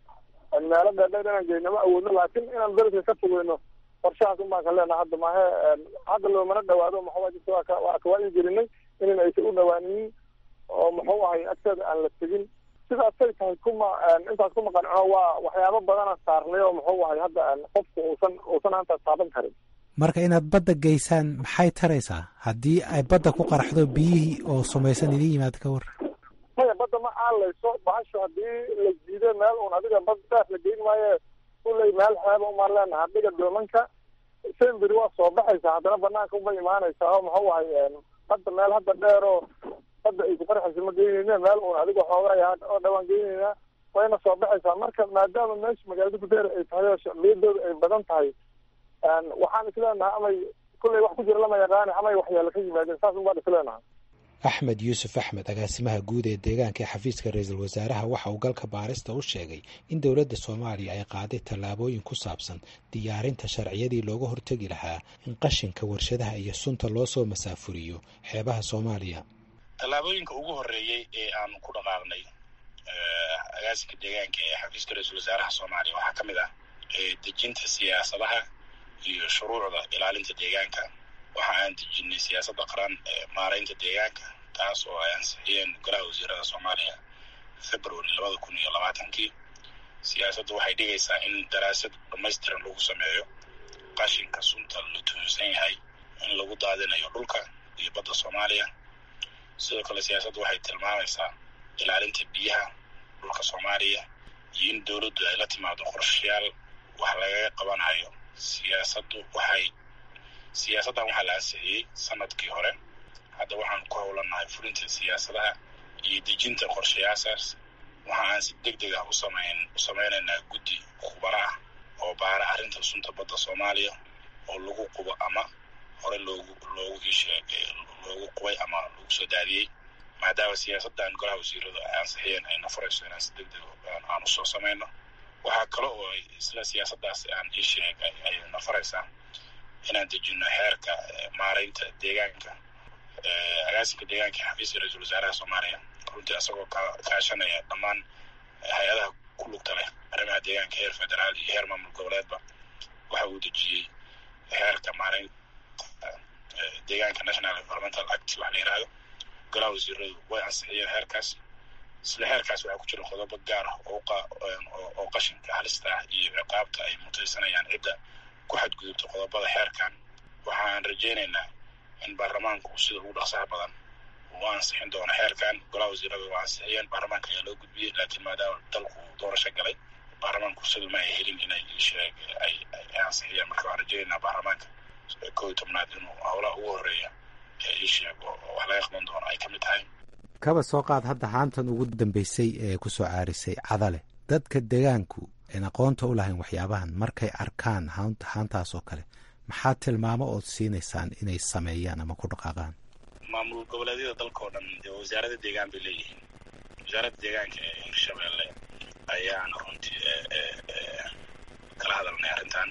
meelo dheerdheer inaan geyno ma awoodno laakin inaan beledka ka fogeyno qorshahaas un baan ka leenaha hadda maahe hadda loomana dhawaado maxaa jirta waa ka waa kawaayi gelinay inan aysan u dhawaaninin oo muxuu ahay agteeda aan la tegin sidaasay tahay kuma intaas kuma qancino waa waxyaabo badana saarnay oo muxuu ahay hadda qofku uusan uusan hantaas taaban karin marka inaad badda geysaan maxay taraysaa haddii ay badda ku qaraxdo biyihii oo sumaysan idin yimaada ka war maya badda ma aalayso bahasho haddii la jiido meel un adiga bad daaf la geyn maayo kuley meel xeeba umaan leenaha dhiga doomanka semberi waa soo baxaysa haddana banaanka uma imaanaysaa oo muxuu ahay badda meel hadda dheer oo badda ay ku qarxaysa ma geyneyne meel un adiga xoogay oo dhawaan geyneyna wayna soo baxaysaa marka maadaama meesha magaalada gudeer ay tahay oo shacbiyadooda ay badan tahay waxaan isleenahay amay kulley wax ku jira lama yaqaani amay waxyaala ka yimaadeen saas un baan isleenahay axmed yuusuf axmed agaasimaha guud ee deegaanka ee xafiiska ra-iisul wasaaraha waxa uu galka baarista u sheegay in dowladda soomaaliya ay qaaday tallaabooyin ku saabsan diyaarinta sharciyadii looga hortegi lahaa in qashinka warshadaha iyo sunta loo soo masaafuriyo xeebaha soomaaliya tallaabooyinka ugu horreeyey ee aan ku dhaqaaqnay agaasinka deegaanka ee xafiiska ra-iisul wasaaraha soomaaliya waxaa ka mid ah dejinta siyaasadaha iyo shuruucda ilaalinta deegaanka waxa aan dejinay siyaasadda qaran ee maaraynta deegaanka taas oo ay ansixiyeen golaha wasiirada soomaaliya february labada kun iyo labaatankii siyaasaddu waxay dhigaysaa in daraasad dhamaystiran lagu sameeyo qashinka sunta la tuhunsan yahay in lagu daadinayo dhulka iyo badda soomaaliya sidoo kale siyaasaddu waxay tilmaamaysaa ilaalinta biyaha dhulka soomaaliya iyo in dowladdu ay la timaado qorshayaal wax lagaga qabanayo siyaasaddu waxay siyaasaddan waxaa la ansixiyey sanadkii hore hadda waxaan ku howlanahay fulinta siyaasadaha iyo dejinta qorshayaashaas waxa aan si deg deg ah usamayn u samaynaynaa guddi khubaro ah oo baara arrinta sunta badda soomaaliya oo lagu qubo ama hore loogu loogu isheeg loogu qubay ama lagu soo daadiyey maadaama siyaasaddan golaha wasiiradu ay ansixiyeen ay nafarayso inaan si degdeg aan usoo samayno waxaa kale oo ay isla siyaasaddaas aan ii sheegay ay nafaraysaa inaan dejino xeerka maaraynta deegaanka agaasinka deegaanka xafiiska ra-iisul wasaaraha soomaaliya runtii isagoo kaashanaya dhammaan hay-adaha ku lugta leh arrimaha deegaanka heer federaal iyo heer maamul goboleedba waxa uu dejiyey xeerka maaraynta deegaanka national environmental act wax la yidhaahdo golaha wasiiradu way ansixiyeen xeerkaas isla xeerkaas waxaa ku jira qodobo gaar ah oo qashinka halista ah iyo ciqaabta ay mutaysanayaan cidda ku xadgudubta qodobada xeerkan waxaan rajaynaynaa in baarlamaanku sida ugu dhaqsaha badan uu ansixin doono xeerkan golaha wasiirada waa ansixiyeen baarlamaanka ayaa loo gudbiyey laakiin maadaama dalku doorasho galay baarlamaanku sida ma ay helin inay sheeg ay ansixiyeen marka waan rajaynaynaa baarlamaanka koo iyo tobnaad inuu howlaha ugu horeeya ee ii sheeg oo wax laga qaban doono ay ka mid tahay kaba soo qaad hadda haantan ugu dambeysay ee ku soo caarisay cadale dadka degaanku een aqoonta u lahayn waxyaabahan markay arkaan haantaas oo kale maxaa tilmaamo ood siinaysaan inay sameeyaan ama ku dhaqaaqaan maamul goboleedyada dalka oo dhan dee wasaarada deegaan bay leeyihiin wasaaradda deegaanka ee hirshabeelle ayaana runtii kala hadalnay arrintan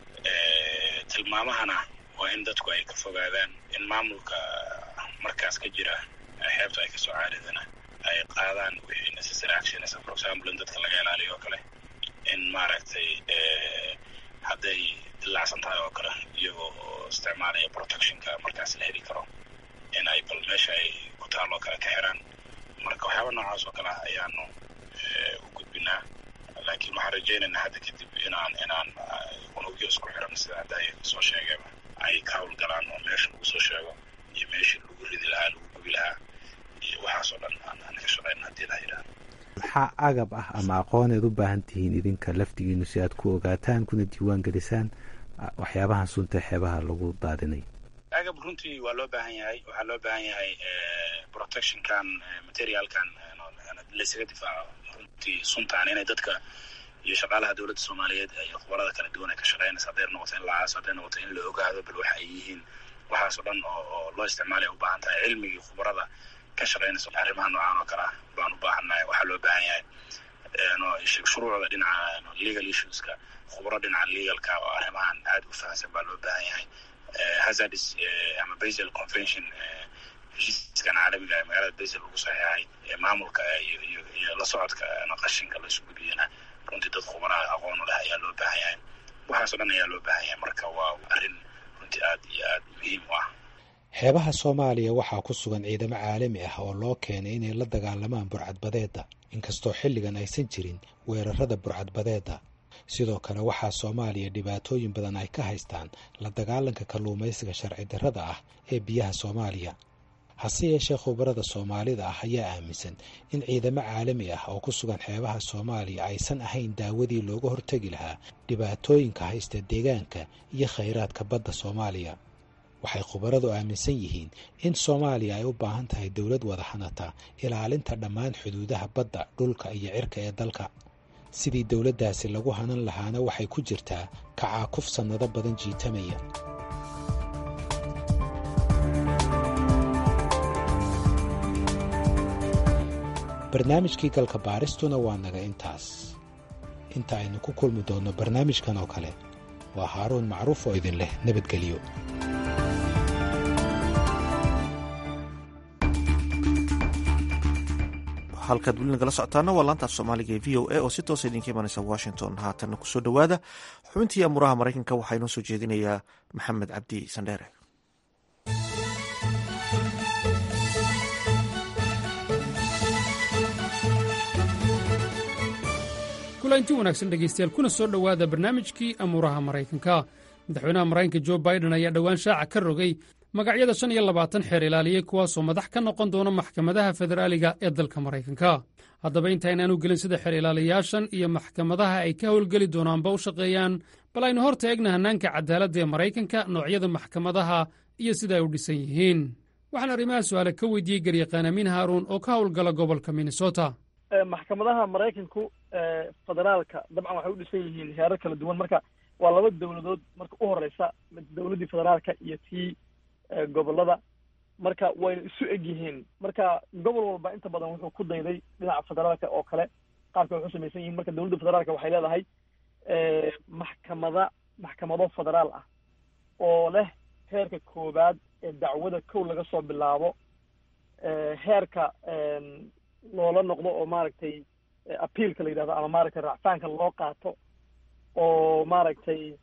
tilmaamahana waa in dadku ay ka fogaadaan in maamulka markaas ka jira xeebta ay kasoo caaridana ay qaadaan wixii necessary actions for example in dadka laga ilaaliyo oo kale in maaragtay hadday dilaacsan tahay oo kale iyagoo isticmaalaya protectionka markaas la heli karo in ay bal meesha ay ku taal oo kale ka xiraan marka waxyaaba noocaas oo kale ah ayaanu u gudbinaa laakiin waxaan rajaynaynaa hadda kadib inaan inaan unugyo isku xiran sida hadda ay soo sheegeen ay ka howlgalaan oo meesha lagu soo sheego iyo meeshii lagu ridi lahaa lagu gubi lahaa iyo waxaasoo dhan aan ka shaqayn haddii la yidhaahdo maxaa agab ah ama aqooneed u baahan tihiin idinka laftigiinu si aad ku ogaataan kuna diiwaan gelisaan waxyaabahan sunta xeebaha lagu daadinay agab runtii waa loo baahan yahay waxaa loo baahan yahay protectionkan materialkan laysaga difaaco runtii suntaan inay dadka iyo shaqaalaha dowladda soomaaliyeed iyo khubarada kala duwan ay ka shaqeynaysa hadday noqoto in la aaso hadday noqoto in la ogaado bal waxa ay yihiin waxaasoo dhan oo loo isticmaalaya u baahan tahay cilmigii khubarada ka shaqeynaysa arrimaha noocaan oo kale ah baan u baahannahay waxaa loo baahan yahay shuruucda dhinaca legal issueska khubaro dhinaca legalka oo arrimahan aada u fahamsan baa loo baahan yahay hazardis ama basel convention heshiiskan caalamiga ee magaalada basel lagu saxeexay ee maamulka iyo la socodka qashinka la isu gudbiyana runtii dad khubaraha aqoon u leh ayaa loo baahan yahay waxaasoo dhan ayaa loo baahan yahay marka waa arrin runtii aad iyo aad muhiim u ah xeebaha soomaaliya waxaa ku sugan ciidamo caalami ah oo loo keenay inay la dagaalamaan burcadbadeedda inkastoo xilligan aysan jirin weerarada burcadbadeedda sidoo kale waxaa soomaaliya dhibaatooyin badan ay ka haystaan la dagaalanka kalluumaysiga sharci darrada ah ee biyaha soomaaliya hase yeeshee khubarada soomaalida ah ayaa aaminsan in ciidamo caalami ah oo ku sugan xeebaha soomaaliya aysan ahayn daawadii looga hortegi lahaa dhibaatooyinka haysta deegaanka iyo khayraadka badda soomaaliya waxay khubaradu aaminsan yihiin in soomaaliya ay u baahan tahay dowlad wada hanata ilaalinta dhammaan xuduudaha badda dhulka iyo cirka ee dalka sidii dowladdaasi lagu hanan lahaana waxay ku jirtaa kacaakuf sannado badan jiitamaya barnaamijkii galka baaristuna waa naga intaas inta aynu ku kulmi doonno barnaamijkan oo kale waa haaruun macruuf oo idin leh nabadgelyo halkaad weli nagala socotaana waa laantaaf soomaaliga ee v o a oo si toosa idinka imanaysa washington haatanna kusoo dhowaada xubintii amuraha maraykanka waxaa inoo soo jeedinayaa maxamed cabdi sandheere kulanti wanaagsan dhegaystayaal kuna soo dhowaada barnaamijkii amuuraha maraykanka madaxweynaha maraykanka jo baiden ayaa dhowaan shaaca ka rogay magacyada shan iyo labaatan xeer ilaaliyey kuwaasoo madax ka noqon doona maxkamadaha federaaliga ee dalka maraykanka haddaba intaaynaanu gelin sida xeer ilaaliyaashan iyo maxkamadaha ay ka howlgeli doonaanba u shaqeeyaan bal aynu hor taegna hannaanka cadaaladda ee maraykanka noocyada maxkamadaha iyo sida ay u dhisan yihiin waxaan arrimaha su'aale ka weydiiyey garyaqaan amiin haaruun oo ka howlgala gobolka minnesota maxkamadaha maraykanku federaalka dabcan waxay u dhisan yihiin heerar kala duwan marka waa laba dowladood marka u horeysa dowladdii federaalka iyo tii gobolada marka wayna isu eg yihiin marka gobol walba inta badan wuxuu ku dayday dhinaca federaalka oo kale qaabka waxu samaysan yihiin marka dowladda federaalka waxay leedahay maxkamada maxkamado federaal ah oo leh heerka koowaad ee dacwada kow laga soo bilaabo heerka loola noqdo oo maaragtay appealka la yidhahdo ama maaragtay racfaanka loo qaato oo maaragtay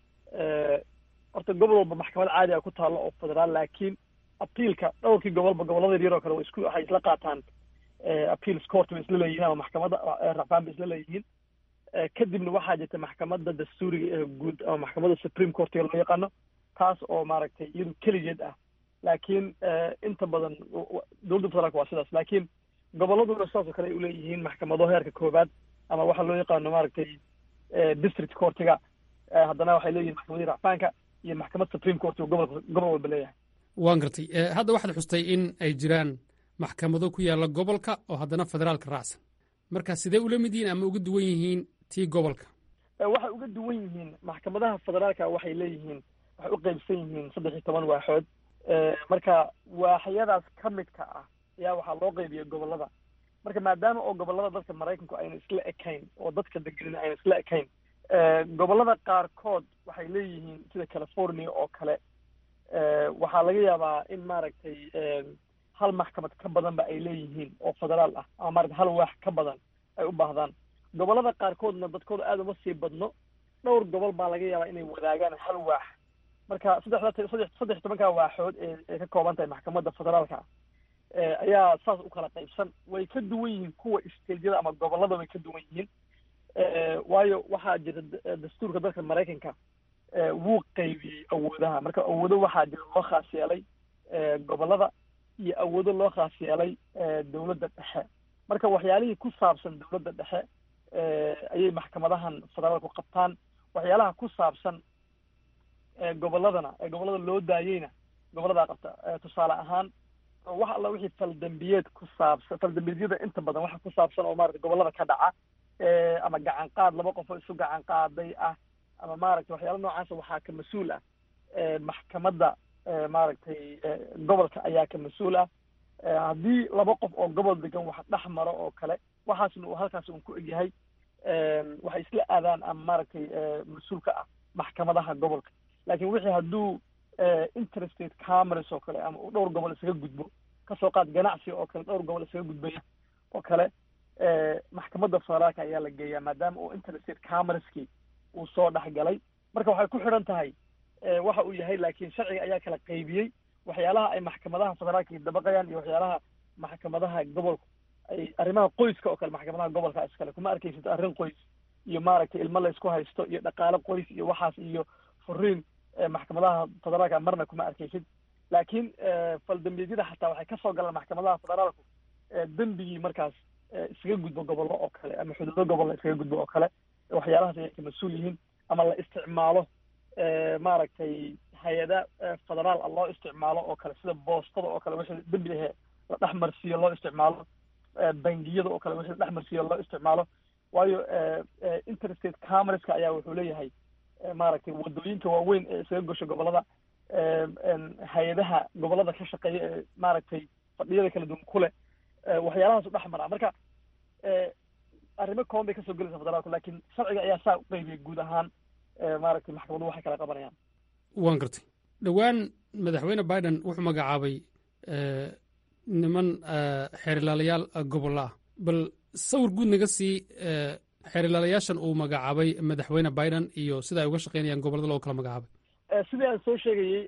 horta gobol walba maxkamad caadi a ku taalo oo federaal laakiin appealka dhowrkii gobolba gobollada yaryar oo kale wa isku waxay isla qaataan appeals court bay isla leeyihiin ama maxkamadda racfaan bay isla leeyihiin kadibna waxaa jirta maxkamadda dastuuriga ee guud ama maxkamadda supreme courtiga loo yaqaano taas oo maaragtay iyadu keligeed ah laakiin inta badan dowladda federaalka waa sidaas laakiin gobolladuna sidaas oo kale ay uleeyihiin maxkamado heerka koowaad ama waxaa loo yaqaano maaragtay district courtiga haddana waxay leeyihin maxkamadii racfaanka iyo maxkamad supreme court oo gobolka gobol walba leeyahay waan gartay hadda waxaad xustay in ay jiraan maxkamado ku yaalla gobolka oo haddana federaalka raacsan marka sidee ula mid yihiin ama uga duwan yihiin tii gobolka waxay uga duwan yihiin maxkamadaha federaalka waxay leeyihiin waxay u qaybsan yihiin saddex iyo toban waaxood marka waaxyadaas ka midka ah ayaa waxaa loo qaybiya gobollada marka maadaama oo gobollada dadka maraykanku ayna isla ekayn oo dadka degenin ayna isla ekayn gobollada qaarkood waxay leeyihiin sida california oo kale waxaa laga yaabaa in maaragtay hal maxkamad ka badanba ay leeyihiin oo federaal ah ama maaragtay hal waax ka badan ay u baahdaan gobollada qaarkoodna dadkooda aada uma sii badno dhowr gobol baa laga yaabaa inay wadaagaan hal waax marka saddexda saddex saddex tobanka waaxood ee ay ka kooban tahay maxkamadda federaalka ayaa saas u kala qaybsan way ka duwan yihiin kuwa stageyada ama gobollada way ka duwan yihiin waayo waxaa jira dastuurka dalka maraykanka wuu qaybiyey awoodaha marka awoodo waxaa jira loo khaas yeelay gobollada iyo awoodo loo khaas yeelay dowladda dhexe marka waxyaalihii ku saabsan dowladda dhexe ayay maxkamadahan federaalku qabtaan waxyaalaha ku saabsan gobolladana ee gobollada loo daayeyna gobolladaa qabta tusaale ahaan wax alla wixii faldambiyeed ku saabsan faldambiyegyada inta badan waxa ku saabsan oo maarata gobollada ka dhaca ama gacan qaad laba qof oo isu gacan qaaday ah ama maaragtay waxyaala noocaasa waxaa ka mas-uul ah maxkamadda maaragtay gobolka ayaa ka mas-uul ah haddii laba qof oo gobol degan wax dhex maro oo kale waxaasna uu halkaas un ku egyahay waxay isla aadaan ama maaragtay mas-uulka ah maxkamadaha gobolka laakiin wixii hadduu interstate commerce oo kale ama uu dhowr gobol isaga gudbo kasoo qaad ganacsi oo kale dhowr gobol isaga gudbaya oo kale maxkamadda federaalka ayaa la geeyaa maadaama uu interstate commercekii uu soo dhex galay marka waxay ku xidhan tahay waxa uu yahay laakiin sharciga ayaa kala qaybiyey waxyaalaha ay maxkamadaha federaalka dabaqayaan iyo waxyaalaha maxkamadaha gobolka ay arrimaha qoyska oo kale maxkamadaha gobolka iskale kuma arkaysid arrin qoys iyo maaragtay ilmo laysku haysto iyo dhaqaale qoys iyo waxaas iyo furiin maxkamadaha federaalka marna kuma arkaysid laakiin faldambiyeedyada xataa waxay kasoo galaan maxkamadaha federaalku dembigii markaas iskaga gudbo gobollo oo kale ama xuduudo gobolla iskaga gudbo oo kale waxyaalahaas ayay ka mas-uul yihiin ama la isticmaalo maaragtay hay-ada federaal ah loo isticmaalo oo kale sida boostada oo kale wixii dembi ahe la dhex marsiiyo loo isticmaalo bangiyada oo kale wixii la dhex marsiiyo loo isticmaalo waayo interstate commerceka ayaa wuxuu leeyahay maaragtay wadooyinka waaweyn ee isaga gosho gobollada hay-adaha gobollada ka shaqeeya ee maaragtay fadhiyada kala duwan ku leh waxyaalahaas u dhex maraa marka arrimo kooban bay kasoo gelaysa federaalku laakiin sharciga ayaa saa u qaybiyay guud ahaan maaragtay maxkamaduhu waxay kala qabanayaan waan gartay dhowaan madaxweyne biden wuxuu magacaabay niman xeerilaalayaal gobolla ah bal sawir guud naga sii xeerilaalayaashan uu magacaabay madaxweyne biden iyo sida ay uga shaqeynayaan gobollada loo kala magacaabay sidii aan soo sheegayey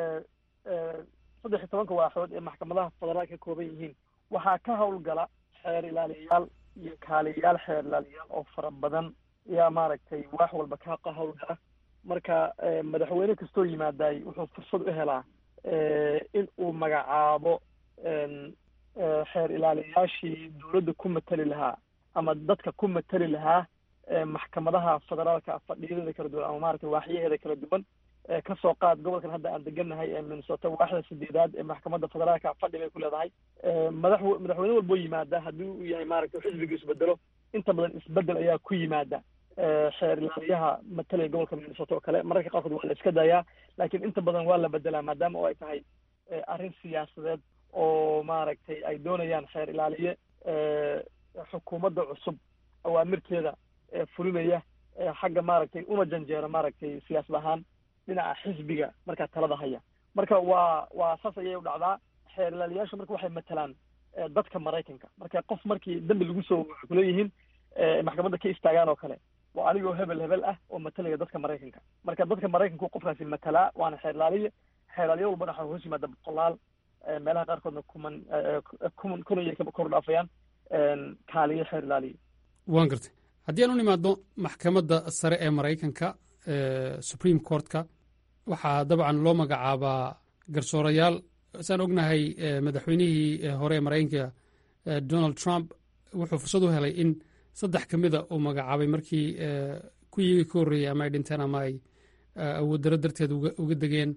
saddex iyo tobanka waaxood ee maxkamadaha federaalka ka kooban yihiin waxaa ka howlgala xeer ilaaliyayaal iyo kaaliyayaal xeer ilaaliyayaal oo fara badan ayaa maaragtay waax walba ka howlgala marka madaxweyne kastoo yimaadaay wuxuu fursad u helaa in uu magacaabo xeer ilaaliyayaashii dowladda ku matali lahaa ama dadka ku matali lahaa maxkamadaha federaalka fadhiyadeeda kala duwan ama maaragtay waaxyaheeda kala duwan kasoo qaad gobolkan hadda aan degannahay ee minnesota waaxda sideedaad ee maxkamadda federaalka fadhi bay ku leedahay madax madaxweyne walboo yimaada haddii uu yahay maaragtay xisbiga isbedelo inta badan isbedel ayaa ku yimaada xeer ilaaliyaha matalaya gobolka minnesota oo kale mararka qaarkood waa la iska daayaa laakiin inta badan waa la bedelaa maadaama oo ay tahay arrin siyaasadeed oo maaragtay ay doonayaan xeer ilaaliye xukuumadda cusub awaamirteeda fulinaya xagga maaragtay una janjeera maaragtay siyaasad ahaan dhinaca xisbiga markaa talada haya marka waa waa saas ayay u dhacdaa xeer ilaaliyaashu marka waxay matalaan dadka maraykanka marka qof markii dembi lagu soo waxay kuleeyihiin maxkamadda ka istaagaan oo kale waa anigoo hebel hebel ah oo matalaya dadka maraykanka marka dadka maraykanku qofkaasi matalaa waana xeer ilaaliye xeer ilaaliye walbana waxaa hoos yimaada boqolaal meelaha qaarkoodna kuman kuman kun ayay kor dhaafayaan kaaliye xeer ilaaliye waan gartay haddii aan u nimaadno maxkamadda sare ee maraykanka supreme courtka waxaa dabcan loo magacaabaa garsoorayaal saan ognahay madaxweynihii hore ee maraykanka donald trump wuxuu fursad u helay in saddex ka mida uu magacaabay markii kuwii ka horreeyey ama ay dhinteen ama ay awooddarro darteed uga degeen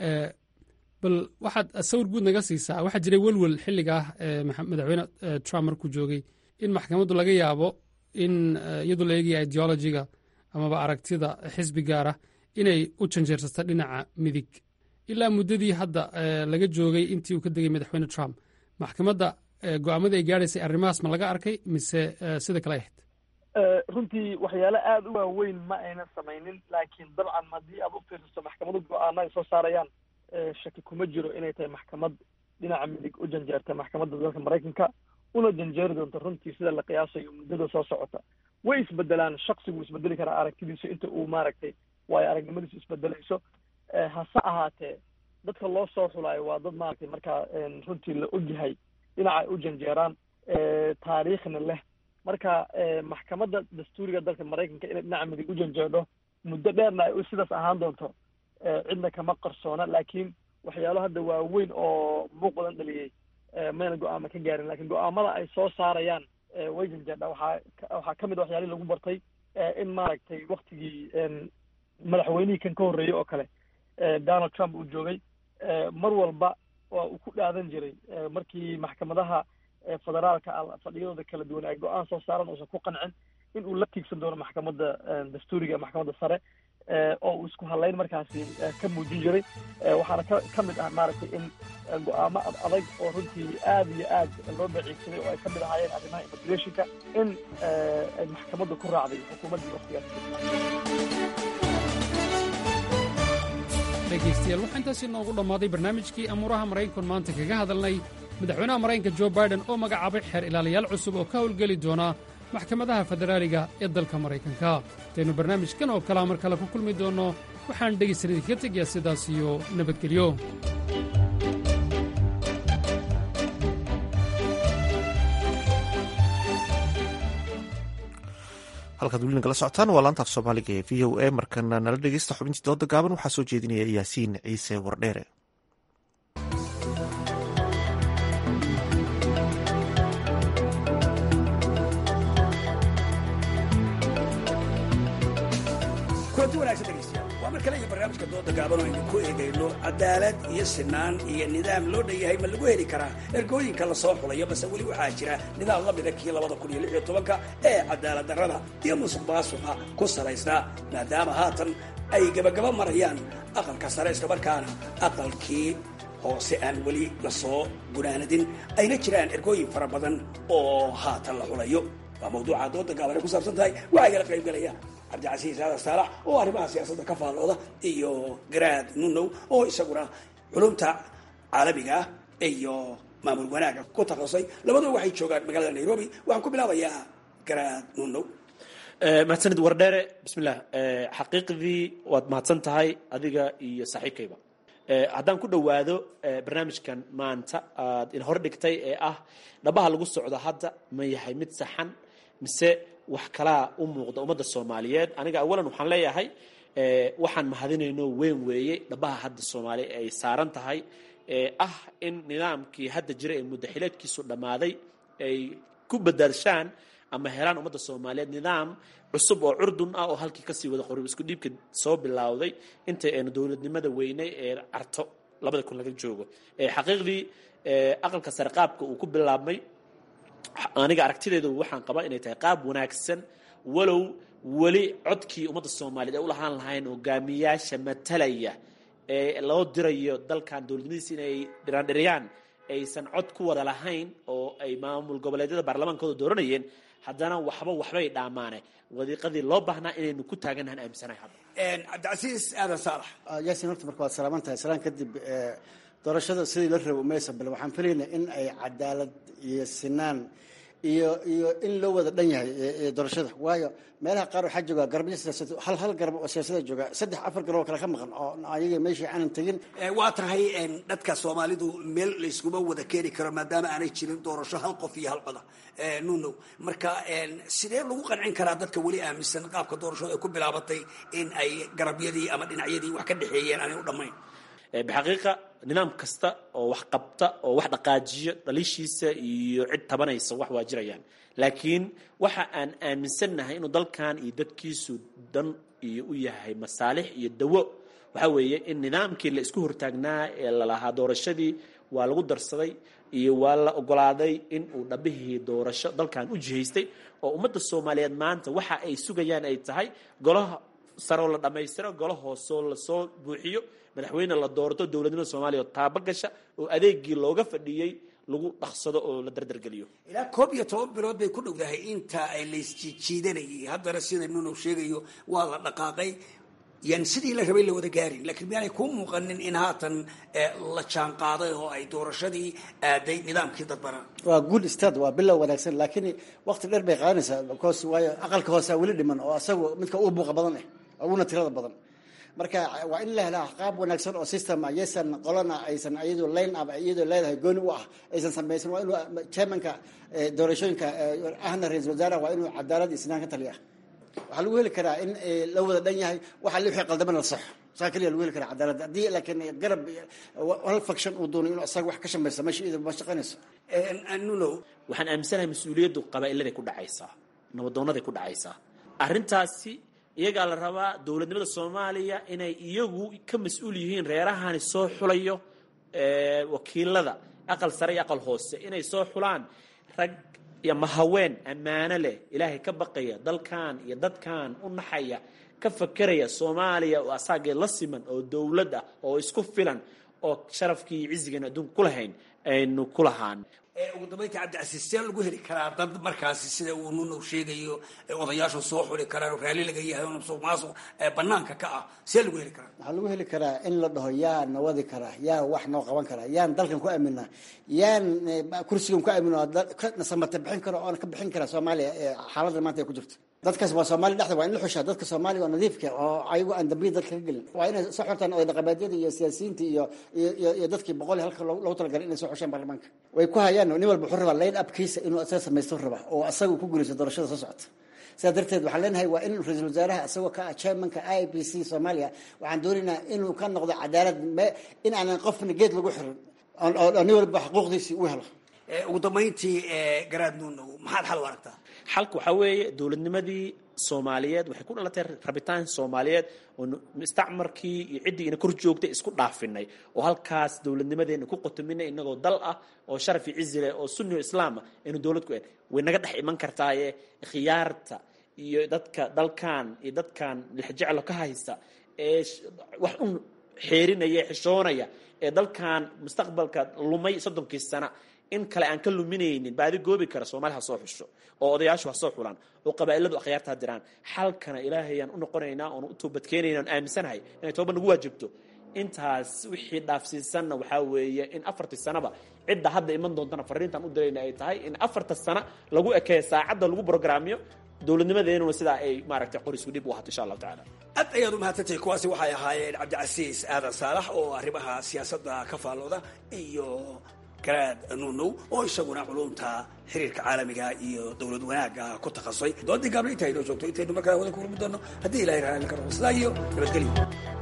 bal waxaad sawir guud naga siisaa waxaa jiray welwel xilliga ah madaxweyne trump markuu joogay in maxkamaddu laga yaabo in iyadoo la eegaya ideologiga amaba aragtida xisbi gaara inay u janjeersata dhinaca midig ilaa muddadii hadda laga joogay intii uu ka degay madaxweyne trump maxkamadda go-aamadii ay gaadhaysay arrimahaas ma laga arkay mise sida kale ahayd runtii waxyaale aada u waaweyn ma aynan samaynin laakiin dabcan haddii aad u fiirsato maxkamadu go-aano ay soo saarayaan shaki kuma jiro inay tahay maxkamad dhinaca midig u janjeerta maxkamadda dalka maraykanka una janjeeri doonto runtii sida la qiyaasayo muddada soo socota way isbedelaan shaksigu isbedeli karaa aragtidiisu inta uu maaragtay waayo aragnimadiisu isbedelayso hase ahaatee dadka loo soo xulaayo waa dad maaragtay markaa runtii la ogyahay dhinaca ay u janjeeraan taariikhna leh marka maxkamadda dastuuriga dalka maraykanka inay dhinaca midig u janjeedho muddo dheerna ay sidaas ahaan doonto cidna kama qarsoona laakiin waxyaalo hadda waaweyn oo muuq badan dhaliyey mayna go-aama ka gaarin lakin go-aamada ay soo saarayaan way janjeedha waxaa waxaa ka mid a waxyaalihii lagu bartay in maaragtay waktigii madaxweynihii kan ka horreeyey oo kale donald trump uu joogay mar walba waa uu ku dhaadan jiray markii maxkamadaha federaalka fadhiyadooda kala duwan ay go-aan soo saaran uusan ku qancin in uu la tiigsan doono maxkamadda dastuuriga maxkamadda sare oo uu isku hadlayn markaasi ka muujin jiray waxaana ka ka mid ah maaragtay in go-aamo ad adag oo runtii aad iyo aad loo baciigsaday oo ay ka mid ahaayeen arrimaha immigrationka in ay maxkamadda ku raacday xukuumaddii waktigaas dhegaystayaal waxaa intaasi noogu dhammaaday barnaamijkii amuuraha maraykanku maanta kaga hadalnay madaxweynaha maraykanka jo baiden oo magacaabay xeer ilaaliyaal cusub oo ka howlgeli doona maxkamadaha federaaliga ee dalka maraykanka intaynu barnaamijkan oo kalea mar kale ku kulmi doonno waxaan dhegaysan idinkaga tegayaa sidaas iyo nabadgelyo halkaad weli nagala socotaan waa laanta af soomaaliga ee v o a markana nala dhegeysta xubintii dooda gaaban waxaa soo jeedinaya yaasiin ciise wardheere kulanti wanaagsan dhegaystayaal waa mar kale iyo barnaamijka dooda gaaban oo aynu ku eegayno cadaalad iyo sinaan iyo nidaam loo dhan yahay ma lagu heli karaa ergooyinka lasoo xulayo base weli waxaa jira nidaam la mida kii labada kun iyo lix iyo tobanka ee cadaalad darrada iyo musuq maasuqa ku salaysnaa maadaama haatan ay gabagaba marayaan aqalka sare islamarkaana aqalkii hoose aan weli lasoo gunaanadin ayna jiraan ergooyin fara badan oo haatan la xulayo waa mawduuca dooda gaaban ay ku saabsan tahay waxaa igala qayb galaya cabdicasiis aadan saalax oo arrimaha siyaasadda ka faallooda iyo garaad nunow oo isaguna culumta caalamiga ah iyo maamul wanaaga ku takhasusay labaduba waxay joogaan magaalada nairobi waxaan ku bilaabayaa garaad nunow mahadsanid wardheere bismillah xaqiiqdii waad mahadsan tahay adiga iyo saaxiibkayba haddaan ku dhowaado barnaamijkan maanta aad in hor dhigtay ee ah dhabaha lagu socdo hadda ma yahay mid saxan mise wax kalaa u muuqda ummadda soomaaliyeed aniga awalan waxaan leeyahay waxaan mahadinayno weyn weeye dhabaha hadda soomaaliya ay saaran tahay ee ah in nidaamkii hadda jira ee muddaxileedkiisu dhammaaday ay ku badaadshaan ama helaan ummadda soomaaliyeed nidaam cusub oo curdun ah oo halkii kasii wada qorib isku dhiibka soo bilowday intay aynu dowladnimada weynay ee carto labada kun laga joogo xaqiiqdii aqalka sare qaabka uu ku bilaabmay aniga aragtideedu waxaan qabaa inay tahay qaab wanaagsan walow weli codkii ummadda soomaaliyeed ay u lahaan lahayn hogaamiyaasha matalaya ee loo dirayo dalkan dowladnimadiisa inay dhiraandhiriyaan aysan cod ku wada lahayn oo ay maamul goboleedyada baarlamaankooda dooranayeen haddana waxba waxbay dhaamaane wadiiqadii loo baahnaa inaynu ku taaganahan aaminsanahay hadda cabdicasiis aadan saalax yaasin horta marka waad salaaman tahay salaan kadib doorashada sidii la rabo maysa bal waxaan filaynaa in ay cadaalad iyo sinaan iyo iyo in loo wada dhan yahay doorashada waayo meelaha qaar waxaa jooga garabyo siyaasad hal hal garab oo siyaasada jooga saddex afar garab oo kale ka maqan oo ayaga meeshii aanan tegin waa tahay dadka soomaalidu meel layskuma wada keeni karo maadaama aanay jirin doorasho hal qof iyo hal coda nuno marka sidee lagu qancin karaa dadka weli aaminsan qaabka doorashada ay ku bilaabatay in ay garabyadii ama dhinacyadii wax ka dhexeeyeen aanay u dhammayn bixaqiiqa nidaam kasta oo wax qabta oo wax dhaqaajiyo dhaliishiisa iyo cid tabanaysa wax waa jirayaan laakiin waxa aan aaminsannahay inuu dalkan iyo dadkiisu dan iyo u yahay masaalix iyo dawo waxa weeye in nidaamkii la isku hortaagnaa ee lalahaa doorashadii waa lagu darsaday iyo waa la ogolaaday in uu dhabihii doorasho dalkan u jihaystay oo ummadda soomaaliyeed maanta waxa ay sugayaan ay tahay golaha saroo la dhammaystiro golo hoosoo lasoo buuxiyo madaxweyne la doorto dowladnimada soomaaliya oo taaba gasha oo adeegii looga fadhiyey lagu dhaqsado oo la dardargeliyo ilaa koob iyo toban bilood bay ku dhowdahay inta ay laysjiijiidanayay haddana sida nunow sheegayo waa la dhaqaaqay yan sidii la rabay la wada gaarin laakiin miyaanay kuu muuqanin in haatan la jaan qaaday oo ay doorashadii aaday nidaamkii dadbanaa waa good start waa bilow wanaagsan laakiin waqti dheer bay qaadanaysaa because waayo aqalka hoose weli dhiman oo asagu midka uu buuqa badan eh uguna tirada badan marka waa in la helaa qaab wanaagsan oo system ah yaysan qolana aysan iyadoo line up iyadoo leedahay gooni u ah aysan samaysan waa inuu chairmanka doorashooyinka ahna ra-iisul wasaaraha waa inuu cadaalad isnaan ka taliya waxaa lagu heli karaa in la wada dhan yahay waxa li wixii qaldamana la saxo saa keliya lagu heli karaa cadaalad haddii laakiin garab hal faction uu doono inuu isaga wax ka shamaysa meesha iyada ma shaqaynayso nulow waxaan aaminsanahay mas-uuliyaddu qabaa'iladay ku dhacaysaa nabadoonaday ku dhacaysaa arrintaasi iyagaa la rabaa dowladnimada soomaaliya inay iyagu ka mas-uul yihiin reerahani soo xulayo wakiilada aqal sare iyo aqal hoose inay soo xulaan rag iyo mahaween ammaano leh ilaahay ka baqaya dalkan iyo dadkan u naxaya ka fakeraya soomaaliya oo asaagee la siman oo dowlad ah oo isku filan oo sharafkii iyo cizigeenu adduunka ku lahayn aynu ku lahaan ugu dambaynta cabdicasiis see lagu heli karaa dad markaasi sida uu nunow sheegayo odayaashu soo xuli karaan oo raalli laga yahay oo musuq maasuq banaanka ka ah see lagu heli karaa waxaa lagu heli karaa in la dhaho yaa na wadi karaa yaa wax noo qaban karaa yaan dalkan ku aaminaa yaan kursigan ku aamin nasamate bixin karo oona ka bixin karaa soomaaliya xaaladda maanta ay ku jirto dadkaas waa soomaaliya dhexda waa in la xushaa dadka soomaaliya oo nadiifka oo ayagu aan dambiya dadka ka gelin waa inay soo xortaan oday dhaqameedyada iyo siyaasiyiinta iyo iyo dadkii boqol halka loogu talagalay inay soo xushaan baarlamaanka way ku hayaan nin walba wuxuu rabaa line upkiisa inuu asaga samaysto rabaa oo asaga ku guulaysto doorashada soo socota sidaa darteed waxaan leenahay waa in ra-iisul wasaaraha isagoo ka ah chairmanka i b c soomaaliya waxaan doonaynaa inuu ka noqdo cadaalad in aanan qofna geed lagu xirin oo nin walba xuquuqdiisii u helo ugu dambayntii garaad nuunow maxaad xal u aragtaa xalka waxaa weeye dowladnimadii soomaaliyeed waxay ku dhalatay rabitaan soomaaliyeed oo mustacmarkii iyo ciddii ina kor joogtay isku dhaafinay oo halkaas dowladnimadeena ku qotominay inagoo dal ah oo sharaf iyo cizi leh oo sunni o islaam ah aynu dowlad ku en way naga dhex iman kartaaye khiyaarta iyo dadka dalkan iyo dadkan lixjeclo ka haysta ee wax un xeerinaya xishoonaya ee dalkan mustaqbalka lumay soddonkii sana in kale aan ka luminaynin baadi goobi kara soomaali ha soo xusho oo odayaashu ha soo xulaan oo qabaa'iladu akhyaarta ha diraan xalkana ilaahayaan u noqonaynaa oon u toobadkeenayna on aaminsanahay inay tooba nagu waajibto intaas wixii dhaafsiisanna waxaa weeye in afartii sanaba cidda hadda iman doontana fariintaan u dirayna ay tahay in afarta sana lagu ekeeyo saacadda lagu brograamiyo dowladnimadeenuna sidaa ay maaragtay qor isku dhib u ahato insha allahu tacala aad ayaad u mahadsantahay kuwaasi waxay ahaayeen cabdicasiis aadan saalax oo arrimaha siyaasadda ka faallooda iyo garaad nuunow oo isaguna culumta xiriirka caalamiga iyo dowlad wanaagga ku takhasusay doodii gaabla intaa inoo joogto intaynu markaa wada kulmi doono haddii ilahay raali ka noqo sidaa iyo nabadgelyo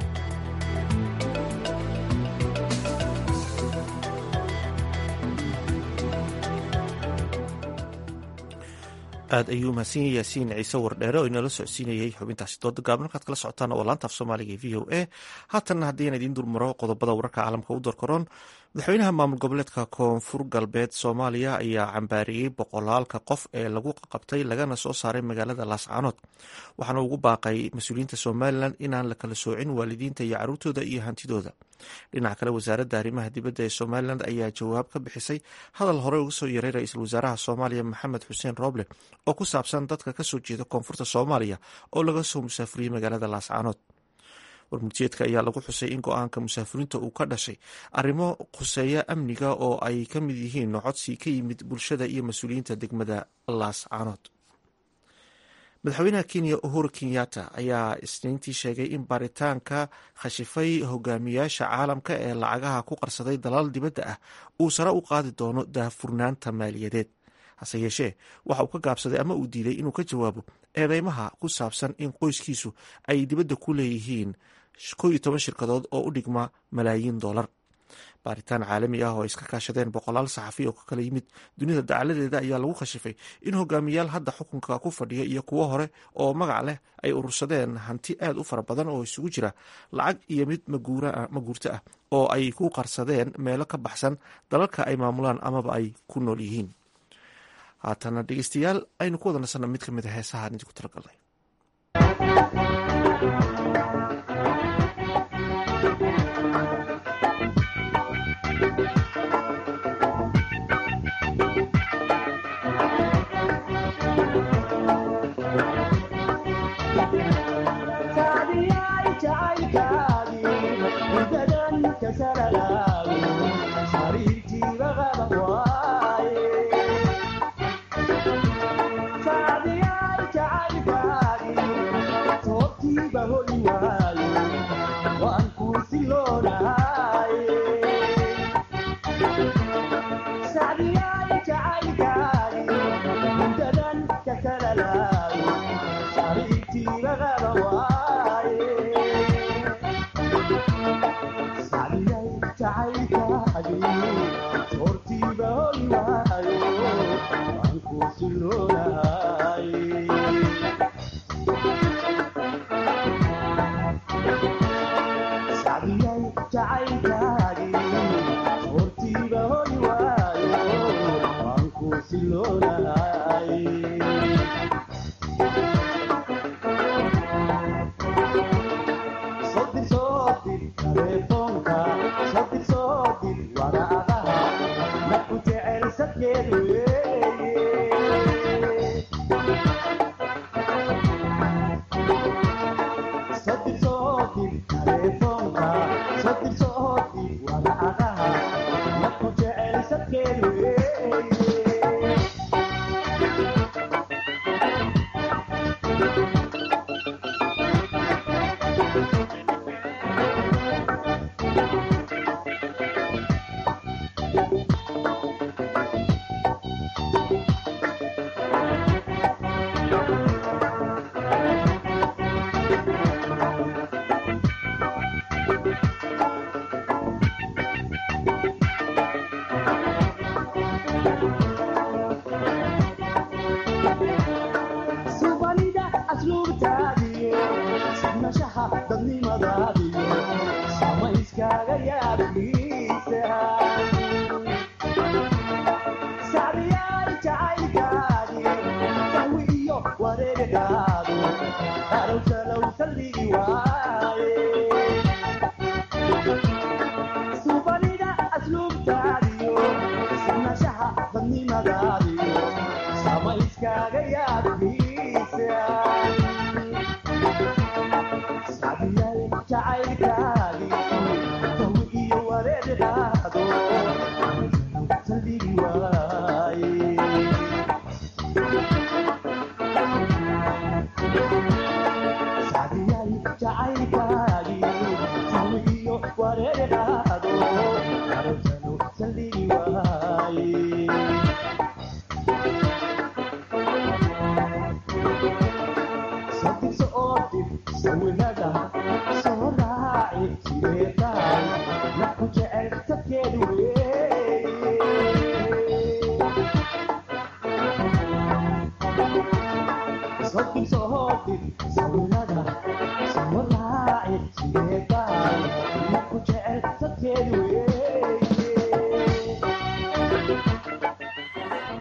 aad ayuu mahadsan yahay yaasiin ciise wardheere oo inala socodsiinayay xubintaasi dooda gaaban markaad kala socotaan oo laanta af soomaaliga e v o a haatanna haddii aan idiin dulmaro qodobada wararka caalamka u darkaroon madaxweynaha maamul goboleedka koonfur galbeed soomaaliya ayaa cambaariyey boqolaalka qof ee lagu qabtay lagana soo saaray magaalada laascaanood waxaana ugu baaqay mas-uuliyiinta somalilan inaan la kala soocin waalidiinta iyo caruurtooda iyo hantidooda dhinaca kale wasaaradda arrimaha dibadda ee somalilan ayaa jawaab ka bixisay hadal hore uga soo yaray ra-iisul wasaaraha soomaaliya maxamed xuseen rooble oo ku saabsan dadka kasoo jeeda koonfurta soomaaliya oo laga soo musaafuriyey magaalada laascaanood warmurtiyeedka ayaa lagu xusay in go-aanka musaafiriinta uu ka dhashay arrimo khuseeya amniga oo ay ka mid yihiin codsi ka yimid bulshada iyo mas-uuliyiinta degmada laascaanood madaxweynaha kenya uhuru kenyatta ayaa isniintii sheegay in baaritaanka khashifay hogaamiyaasha caalamka ee lacagaha ku qarsaday dalaal dibadda ah uu sare u qaadi doono daahfurnaanta maaliyadeed hase yeeshee waxa uu ka gaabsaday ama uu diiday inuu ka jawaabo eedeymaha ku saabsan in qoyskiisu ay dibadda ku leeyihiin kow iyo toban shirkadood oo u dhigma malaayiin dollar baaritaan caalami ah oo ay iska kaashadeen boqolaal saxafi oo ka kala yimid dunida dacaladeeda ayaa lagu khashifay in hogaamiyaal hadda xukunka ku fadhiya iyo kuwo hore oo magac leh ay urursadeen hanti aad u fara badan oo isugu jira lacag iyo mid maguurto ah oo ay ku qarsadeen meelo ka baxsan dalalka ay maamulaan amaba ay ku nool yihiin haatana dhegeystayaal aynu ku wada nasanna mid ka mid a heesahaan idinku talagalnay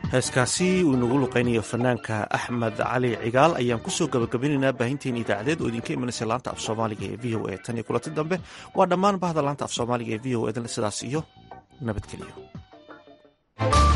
heeskaasi uu inagu luqaynayo fanaanka axmed cali cigaal ayaan kusoo gabagabinaynaa baahinteen idaacadeed oo idinka imanaysa laanta af soomaaliga ee v o a tan iyo kulanti dambe waa dhammaan bahda laanta af soomaaliga ee v o edan sidaas iyo nabadgelyo